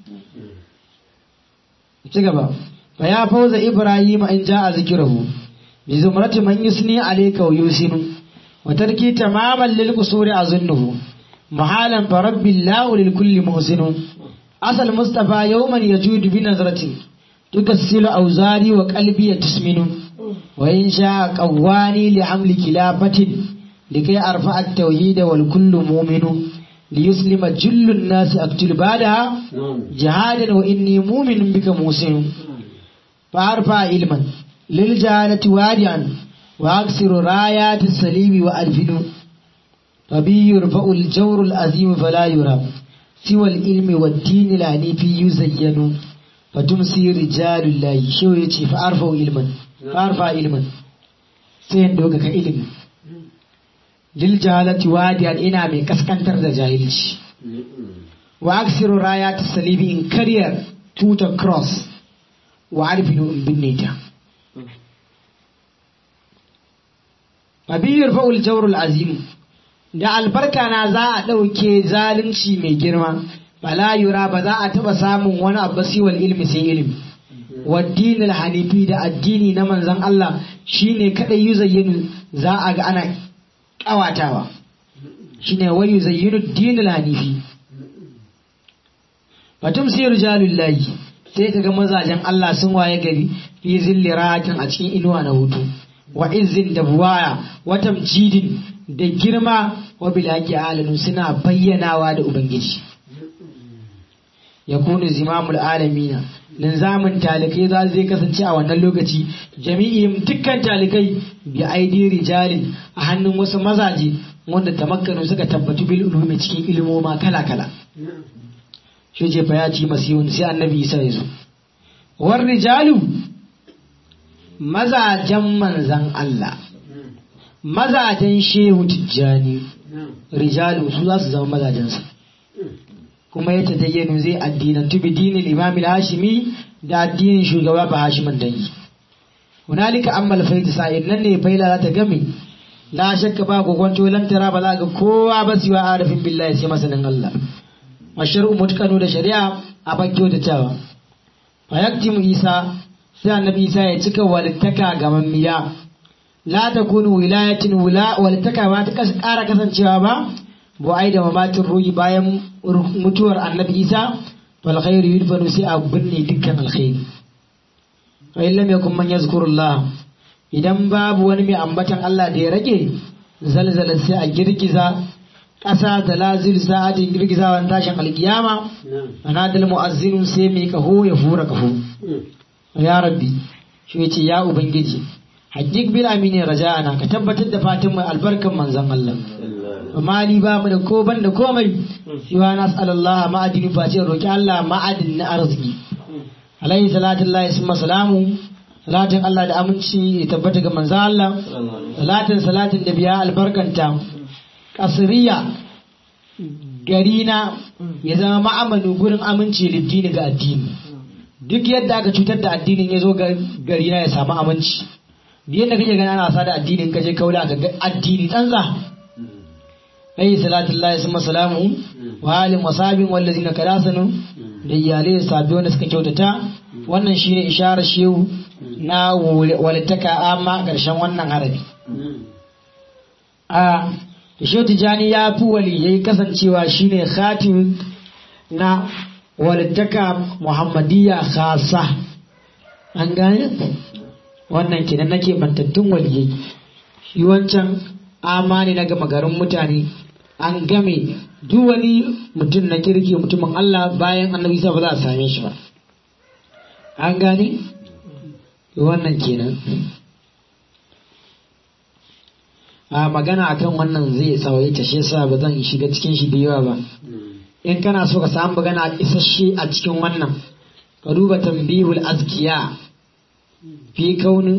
ci gaba fa ya fauza ibrahim in ja'a zikrahu bi zumrati man yusni alayka wa yusinu wa tarki tamaman lil qusuri azunnuhu mahalan fa rabbillahu lil kulli muhsinu asal mustafa yawman yajudu bi nazrati tukassilu awzari wa qalbi tusminu wa in sha'a qawwani li hamli khilafatin likai arfa at-tauhid wal kullu mu'minu liyuslima jullu an-nas aqtul badaha jihadan wa inni mu'minun bika musin fa arfa ilman lil jahalati wadi'an wa aksiru rayati salimi wa alfinu فبي يرفع الجور العظيم فلا يرى سوى العلم والدين العنيف يزين فتمسي رجال الله شو يتي فأرفع علما فأرفع علما سين دوكا كإلم للجهالة واديا إنا من كسكنتر دا جاهلش وأكثر رايات الصليب إن كرير توتا كروس وعرف إن بنيتا فبي يرفع الجور العظيم da albarka na za a ɗauke zalunci mai girma fala yura ba za a taɓa samun wani abu siwal ilmi sai ilimi waddinil hanifi da addini na manzon Allah shine kadai yuzayyinu za a ga ana ƙawatawa shine wa yuzayyinu dinil hanifi fatum sir jalullahi sai kaga mazajen Allah sun waye gari fi zilli rahatin a cikin inuwa na hutu wa izzin da buwaya wa tamjidin da girma wa bilaki alanu suna bayyanawa da ubangiji ya kunu zimamul alamina linzamin talikai za zai kasance a wannan lokaci jami'in dukkan talikai bi aidi rijalin a hannun wasu mazaje wanda tamakkanu suka tabbatu bil ulumi cikin ilmoma kala kala shi ce fa ya ci masihun sai annabi isa ya zo war rijalu mazajen manzan Allah mazajen shehu tijjani rijalu su za su zama mazajensa kuma ya tadayyanu zai addinantu bi dinin imam hashimi da addinin shugaba ba hashiman dangi hunalika ammal faida sa'id nan ne faila za ta game la shakka ba gogonto lan tara ba za ga kowa ba siwa arifin billahi sai masanin Allah masharu mutkanu da shari'a a bakyo da tawa fa yaktimu isa sai annabi isa ya cika walittaka ga mammiya la takunu wilayatin wula walittaka ba ta ƙara kasancewa ba bu ai da mamatin ruhi bayan mutuwar annabi isa fal khairu yudfanu sai a binne dukkan alkhairi fa in lam yakun man yazkurullah idan babu wani mai ambatan Allah da ya rage zalzala sai a girgiza ƙasa da lazil sa'atin girgizawan tashin alkiyama anadal mu'azzinu sai mai kaho ya fura kaho ya rabbi shi ya ce ya ubangiji hajjik bil amini raja'ana ka tabbatar da fatan mai albarkan manzon Allah amma ni ba mu da ko ban da komai siwa nas'alallah ma'adini fa ce roki Allah ma'adin na arziki alaihi salatu lillahi summa salamu salatin Allah da aminci ya tabbata ga manzon Allah salatin salatin da biya albarkanta kasriya gari na ya zama ma'amanu gurin aminci liddini ga addini duk yadda aka cutar da addinin ya zo gari na ya samu aminci duk yadda kake gani ana wasa da addinin kaje kaula ga addini tsantsa ayi salatullahi summa salamu wa alim wa sabin wallazina kadasanu da iyalai da sabbi wanda suka kyautata wannan shine isharar shehu na walittaka amma karshen wannan harabi a shehu tijani ya fi waliyai kasancewa shine khatim na walittaka muhammadiyya khasa an gane wannan kenan nake bantattun waliyai shi wancan amani na gama garin mutane an game duk wani mutum na kirki mutumin Allah bayan annabi sa ba za a same shi ba an gane wannan kenan a magana akan wannan zai tsawaita shi yasa ba zan shiga cikin shi da yawa ba in kana so ka samu magana isasshe a cikin wannan ka duba tambihul azkiya fi kaunin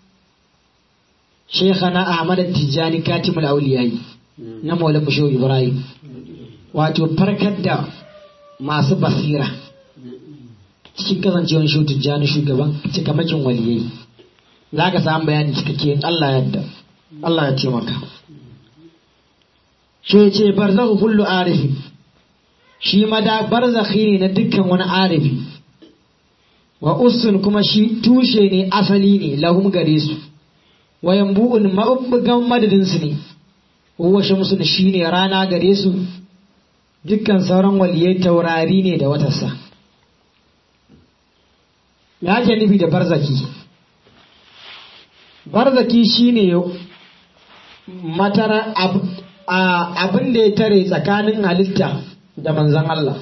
shekhana ahmad tijjani katimul auliyai na maulan basho ibrahim wato farkar da masu basira cikin kasancewar shi tijjani shugaban cikamakin waliyai za ka samu bayani cikakke allah yadda allah ya taimaka shi ce barzakhu kullu arifi shi mada barzakhi ne na dukkan wani arifi wa usun kuma shi tushe ne asali ne lahum gare su wa yambu'un mabubbugan madadin su ne huwa shamsu shi ne rana gare su dukkan sauran waliyai taurari ne da watarsa ya ke nufi da barzaki barzaki shine matara abin da ya tare tsakanin halitta da manzan Allah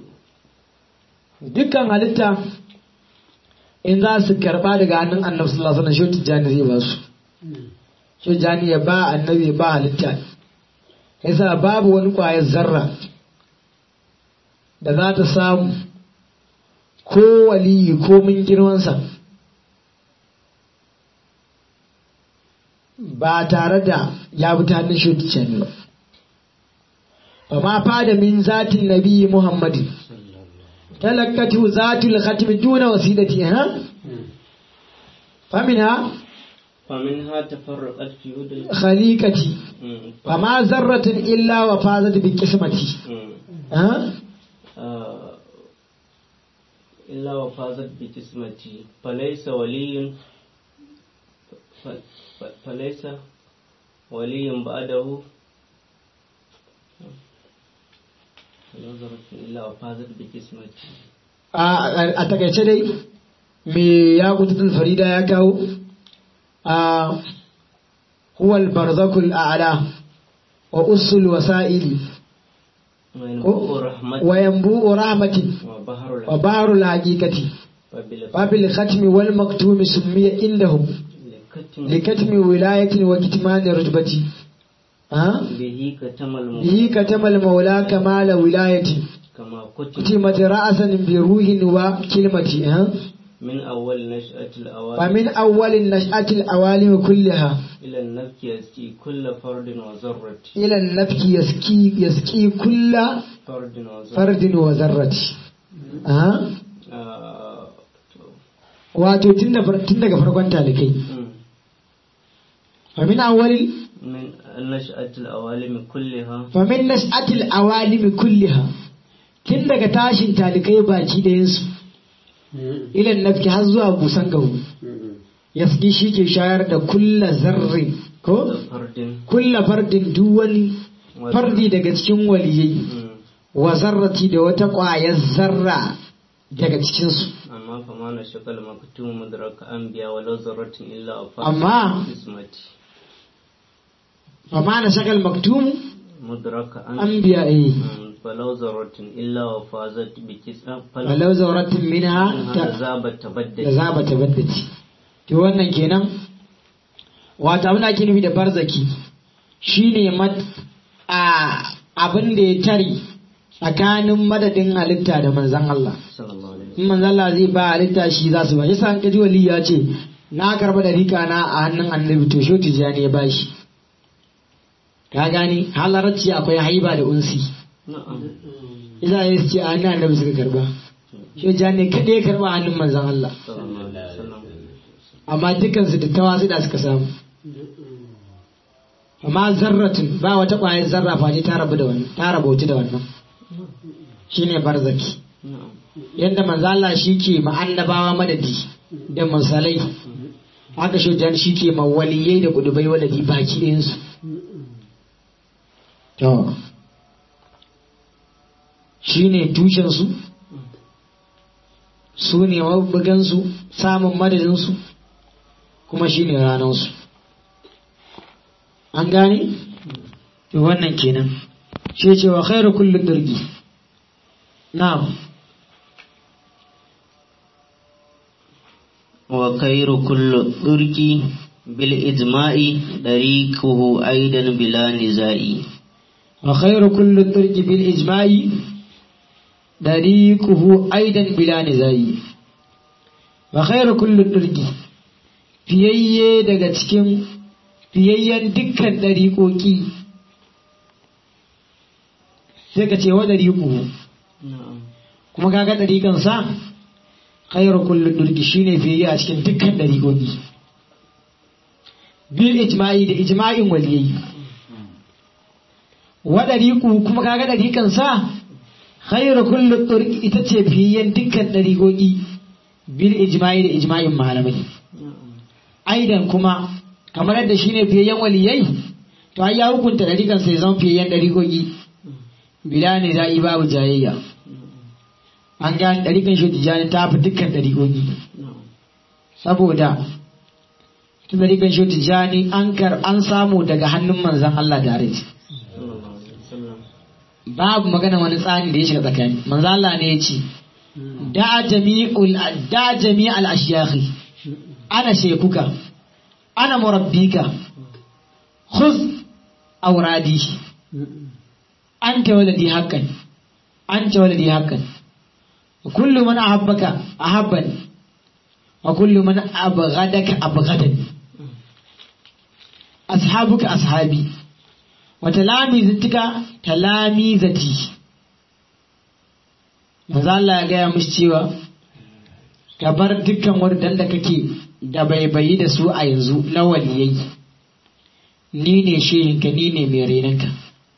dukkan halitta in za su karba daga hannun annabi sallallahu alaihi wasallam shi tijani zai ba su shi tijani ya ba annabi ya ba halitta yasa babu wani kwayar zarra da za ta samu ko waliyi ko min girmansa ba tare da ya bi ta hannun shi tijani ba ba ma fada min zatin nabi muhammadin تلكته ذات الختم دون وسيلتي ها فمنها فمنها تفرقت في يد خليقتي فما ذرة إلا وفازت بقسمتي ها إلا وفازت بقسمتي فليس ولي فليس ولي بعده a takaice dai me ya kututul farida ya kawo a huwal barzakul a'la wa usul wasa'ili wa yanbu'u rahmatin wa baharul haqiqati babil khatmi wal maktumi summiya indahum likatmi wilayatin wa kitmani rutbati به كتم المولى كمال ولايتي كتمت رأسا بروح وكلمة من أول نشأة الأوالم فمن أول نشأة الأوالم كلها إلى النفك يسكي كل فرد وذرة إلى النفك يسكي يسكي كل فرد وذرة فرد وذرة أه؟ آه. wato tun daga farkon talikai famin awalin من نشأة الأوالم كلها famin nas'atil awalimi kulliha tun daga tashin talikai baki ɗayansu ilan nafki har zuwa busan gahu yaski shi ke shayar da kulla zarri ko فرد kulla fardin duk wani fardi daga cikin waliyai wa zarrati da wata ƙwayar zarra daga cikinsu أما فما نشق المكتوم مدرك أنبياء ولو ذرة إلا أفاق أما اسمتي amma na shakal maktumu مدرك أن anbiya eh فلو ذرة إلا وفازت بكسا walau zawratin minha ta ذاب da تبدد za ba ta baddace to wannan kenan wata abin da ake nufi da barzaki shine mat a abin da ya tare tsakanin madadin halitta da manzan Allah صلى الله عليه وسلم in manzan Allah zai ba halitta shi za su ba yasa an kaji wali ya ce na karba da rika na a hannun annabi to shi tijani ya bashi ka gani halarci akwai haiba da unsi نعم isa ya ce a hannun annabi suka karba shi tijani kaɗai ya karba a hannun manzan Allah صلى الله عليه وسلم amma dukansu da tawasu da suka samu amma zarratun ba wata ƙwayar zarra face ta rabu da wannan ta rabautu da wannan shine barzaki نعم yadda manzo Allah shi ke ma annabawa madadi da musalai haka shujan shi ke ma waliyai da kudubai wadadi baki ɗayansu to shi ne tushensu su ne mabugansu samun madadinsu kuma shi ne ranansu an gane? to wannan kenan shi ce wa khairu kullum dirgi na'am وخير كل الطرق بالإجماع طريقه أيضا بلا نزاع وخير كل الطرق بالإجماع طريقه أيضا بلا نزاع وخير كل الطرق fiyayye daga cikin fiyayyen dukkan ɗariƙoƙi sai ka ce wa ɗariƙu نعم kuma kaga ɗariƙansa khairu kullu durki shine fiyayye a cikin dukkan ɗariƙoƙi bil ijma'i da ijma'in waliyai wa ɗariƙu kuma kaga ɗariƙansa khairu kullu durki ita ce fiyayyen dukkan ɗariƙoƙi bil ijma'i da ijma'in malamai aidan kuma kamar yadda shine fiyayyen waliyai to ai ya hukunta ɗariƙansa ya zama fiyayyen ɗariƙoƙi bila ne za'i babu jayayya an gane ɗariƙan shi tijjani ta fi dukkan ɗariƙoƙi saboda ta ɗariƙan shi tijjani an kar an samu daga hannun manzan Allah da rai صلى الله عليه وسلم babu magana wani tsari da ya shiga tsakani manzan Allah ne ya ce da jami'ul da jami'al ashyakhi ana shekuka ana murabbika khudh awradi anta waladi haqqan anta waladi haqqan وكل من أحبك أحبني وكل من أبغدك أبغدني أصحابك أصحابي وتلاميذتك تلاميذتي maza Allah ya gaya mushi cewa ka bar dukkan wadanda da kake da baibayi da su a yanzu na waliyai ni ne shehinka ni ne mai renanka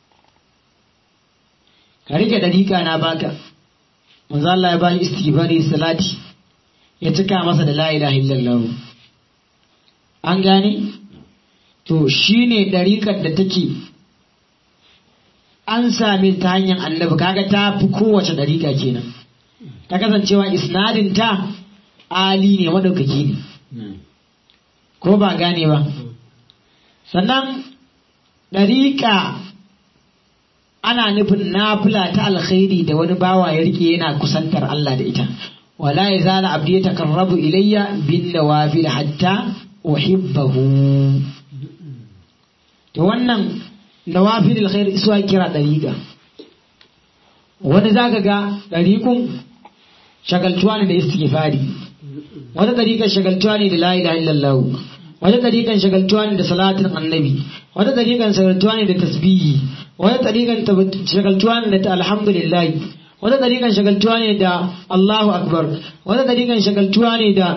ka rike dariƙa na baka manzo Allah ya ba shi istighfari salati ya cika masa da la ilaha illallah an gane to shine dariƙar da take an same ta hanyar annabi kaga ta fi kowace dariƙa kenan ta kasancewa isnadin ta ali ne madaukaki ne ko ba gane ba sannan dariƙa ana nufin nafila ta alkhairi da wani bawa ya rike yana kusantar Allah da ita wala yazala abdi yatakarrabu ilayya bin nawafil hatta uhibbahu to wannan nawafil alkhair isuwa kira dariqa wani zaka ga dariqun shagaltuwa ne da istighfari wata dariqan shagaltuwa ne da la ilaha illallah wata dariqan shagaltuwa ne da salatin annabi wata dariqan shagaltuwa ne da tasbihi wata ɗariƙan shagaltuwa ne da alhamdulillah wata ɗariƙan shagaltuwa ne da Allahu akbar wata ɗariƙan shagaltuwa ne da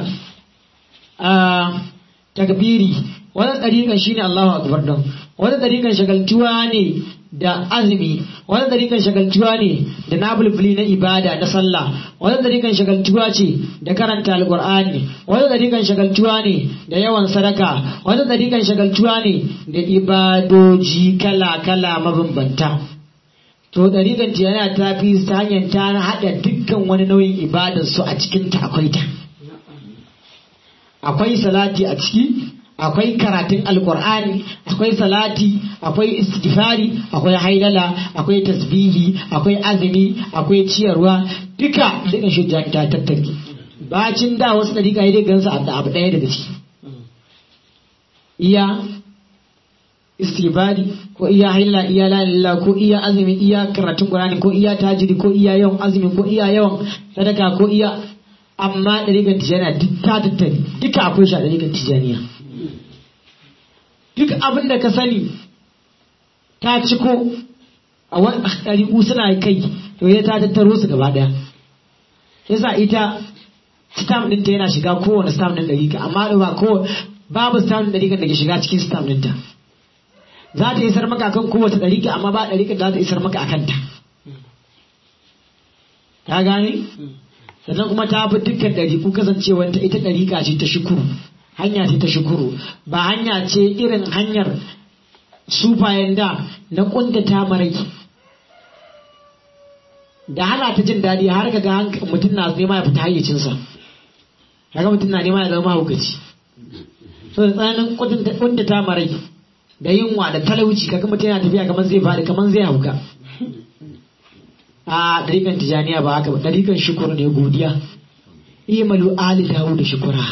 takbiri wata ɗariƙan shine Allahu akbar don wata ɗariƙan shagaltuwa ne da azumi wata ɗariƙan shagaltuwa ne da nabulbuli na ibada na sallah wata ɗariƙan shagaltuwa ce da karanta alƙur'ani wata ɗariƙan shagaltuwa ne da yawan sadaka wata ɗariƙan shagaltuwa ne da ibadoji kala-kala mabambanta to ɗariƙan tiyana ta fi ta hanyar ta haɗa dukkan wani nauyin ibadar su a cikin ta akwai ta akwai salati a ciki akwai karatun alkur'ani akwai salati akwai istighfari akwai hailala akwai tasbihi akwai azumi akwai ciyarwa duka duka shi ta tattake bacin da wasu dariƙa ya dai gansu da abu ɗaya daga ciki iya istighfari ko iya hailala iya lalala ko iya azumi iya karatun qur'ani ko iya tajiri ko iya yawan azumi ko iya yawan sadaka ko iya amma ɗariƙar tijaniya duk ta tattare duka akwai shi a ɗariƙar tijaniya duk abin da ka sani ta ciko a wani ɗariƙu suna kai to ya ta tattaro su gaba ɗaya yasa ita stamp ɗinta yana shiga kowane stamp ɗin ɗariƙa amma ba ko babu stamp ɗin ɗariƙar da ke shiga cikin stamp ɗinta za ta isar maka akan kowace ɗariƙa amma ba ɗariƙar da za ta isar maka a kanta ka gane sannan kuma ta fi dukkan ɗariƙu kasancewar ta ita ɗariƙa ce ta shukuru hanya ce ta shukuru ba hanya ce irin hanyar sufayen da na ƙuntata marai da hana ta jin daɗi har ka ga mutum na nema ya fita hayyacinsa kaga mutum na nema ya zama mahaukaci so da tsananin ƙuntata marai da yunwa da talauci kaga mutum yana tafiya kamar zai faɗi kamar zai hauka a ɗarikan tijaniya ba haka ba ɗarikan shukur ne godiya imalu ali dawo da shukura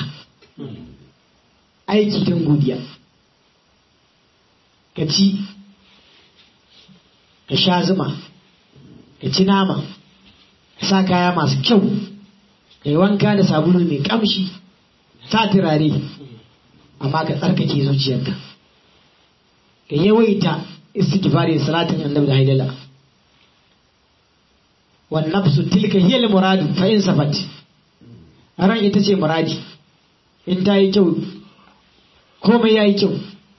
aiki don godiya ka ci ka sha zuma ka ci nama ka sa kaya masu kyau ka yi wanka da sabulu mai kamshi sa turare amma ka tsarkake zuciyarka ka yawaita istighfari da salatin annabi da haidala والنفس تلك هي المراد فإن صفت ran ita ce muradi in ta yi kyau komai ya yi kyau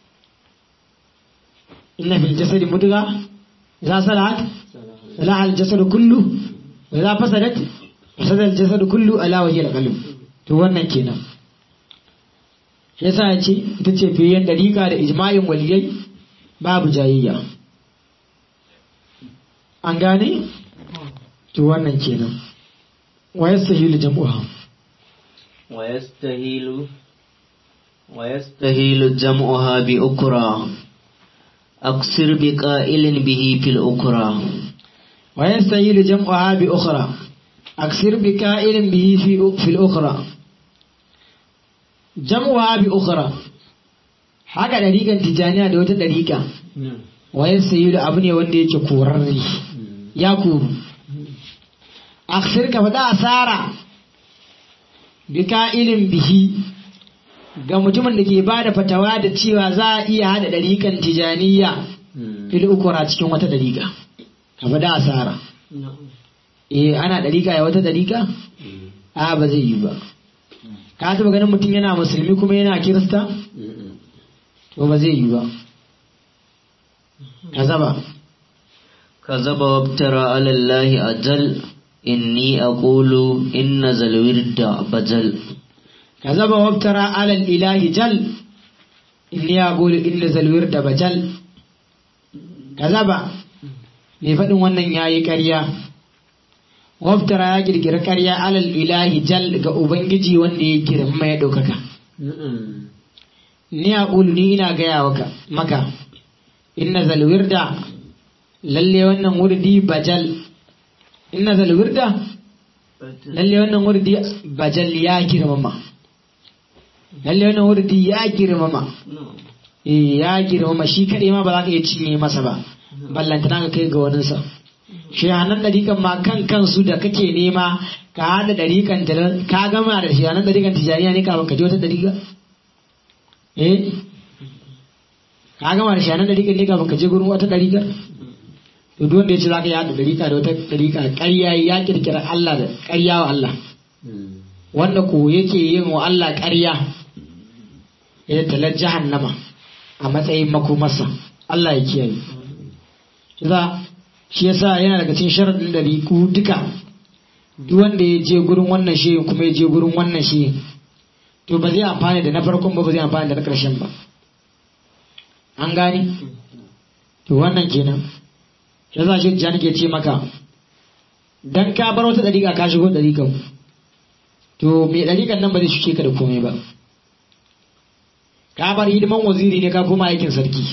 inna fil jasadi mudga za salat salaha al jasadu kullu wa za fasadat fasada al jasadu kullu ala wa hiya al qalb to wannan kenan shi yasa ya ce ita ce fiyen dariƙa da ijma'in waliyai babu jayayya an gane to wannan kenan wa yastahilu jam'uha wa yastahilu wa yastahilu jam'uha bi ukra aksir bi qa'ilin bihi fil ukra wa yastahilu jam'uha bi ukhra aksir bi qa'ilin bihi fi fil ukhra jam'uha bi ukhra haka dariƙan tijaniya da wata dariƙa wa yastahilu abu ne wanda yake korarre ya koru aksir ka faɗa asara bi ka'ilin bihi ga mutumin da ke ba da fatawa da cewa za a iya haɗa ɗariƙan tijaniya fil ukura cikin wata ɗariƙa ka faɗa asara eh ana ɗariƙa ya wata ɗariƙa a ba zai yi ba ka taɓa ganin mutum yana musulmi kuma yana kirista to ba zai yi ba ka zaba كذب وابترى على الله أجل إني أقول إن ذا الورد بجل كذب وابترى على الإله جل إني أقول إن ذا الورد بجل كذب mai faɗin wannan ya yi ƙarya waftara ya girgira ƙarya alal ilahi jal ga ubangiji wanda ya girma ya ɗaukaka ni a ni ina gaya maka inna zalwirda lalle wannan wurdi bajal inna zal wirda lalle wannan wurdi bajal ya girmama lalle wannan wurdi ya girmama eh ya girmama shi kadai ma ba za ka iya cinye masa ba ballantana ka kai ga waninsa shi hannun dariƙan ma kan kansu da kake nema ka haɗa dariƙan ka gama da shi hannun dariƙan tijaniya ne kafin ka je wata dariƙa eh ka gama da shi hannun dariƙan ne kafin ka je gurin wata dariƙar to duk wanda ya ce za ka yi haɗa ɗarika da wata ɗarika ƙarya ya ƙirƙira Allah da ƙarya wa Allah wanda ko yake yin wa Allah ƙarya ya talar jahannama a matsayin makomarsa Allah ya kiyaye za shi yasa yana daga cikin sharaɗin ɗariku duka duk wanda ya je gurin wannan shi kuma ya je gurin wannan shi to ba zai amfani da na farkon ba ba zai amfani da na ƙarshen ba an gane to wannan kenan ya za shi jan ke ce maka dan ka bar wata dariƙa ka shigo dariƙan to me dariƙan nan ba zai shuke ka da komai ba ka bar hidiman waziri ne ka koma aikin sarki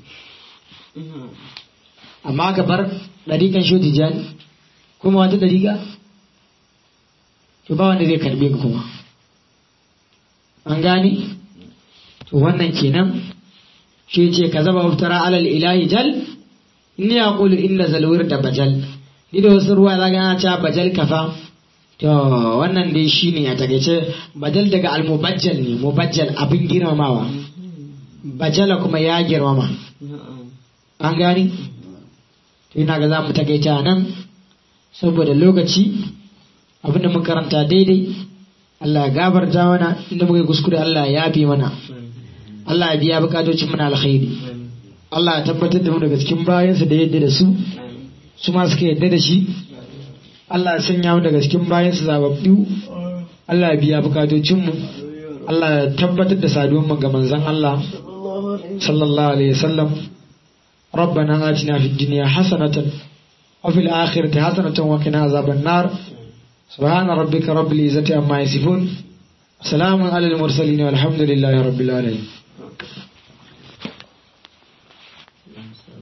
amma ka bar ɗarikan shoti jani kuma wata ɗarika to ba wanda zai karbe ka kuma an gane to wannan kenan shi ce ka zaba muftara alal ilahi jal inni aqulu inna zalwir da bajal ni da wasu ruwa za ga cewa bajal kafa to wannan dai shine a takaice bajal daga almubajjal ne mubajjal abin girmamawa bajala kuma ya girmama an gani to ina ga za mu takaita nan saboda lokaci abinda mun karanta daidai Allah ya gabarta mana inda muka yi kuskure Allah ya yafe mana Allah ya biya bukatocin mana alkhairi Allah ya tabbatar da mu daga cikin bayansa da yadda da su su ma suka yadda da shi Allah ya sanya mu daga cikin bayansa zababbu Allah ya biya bukatocin mu Allah ya tabbatar da saduwan mu ga manzon Allah sallallahu alaihi wasallam ربنا آتنا في الدنيا حسنة وفي الآخرة حسنة وقنا عذاب النار سبحان ربك رب العزة عما يصفون سلام على المرسلين والحمد لله رب العالمين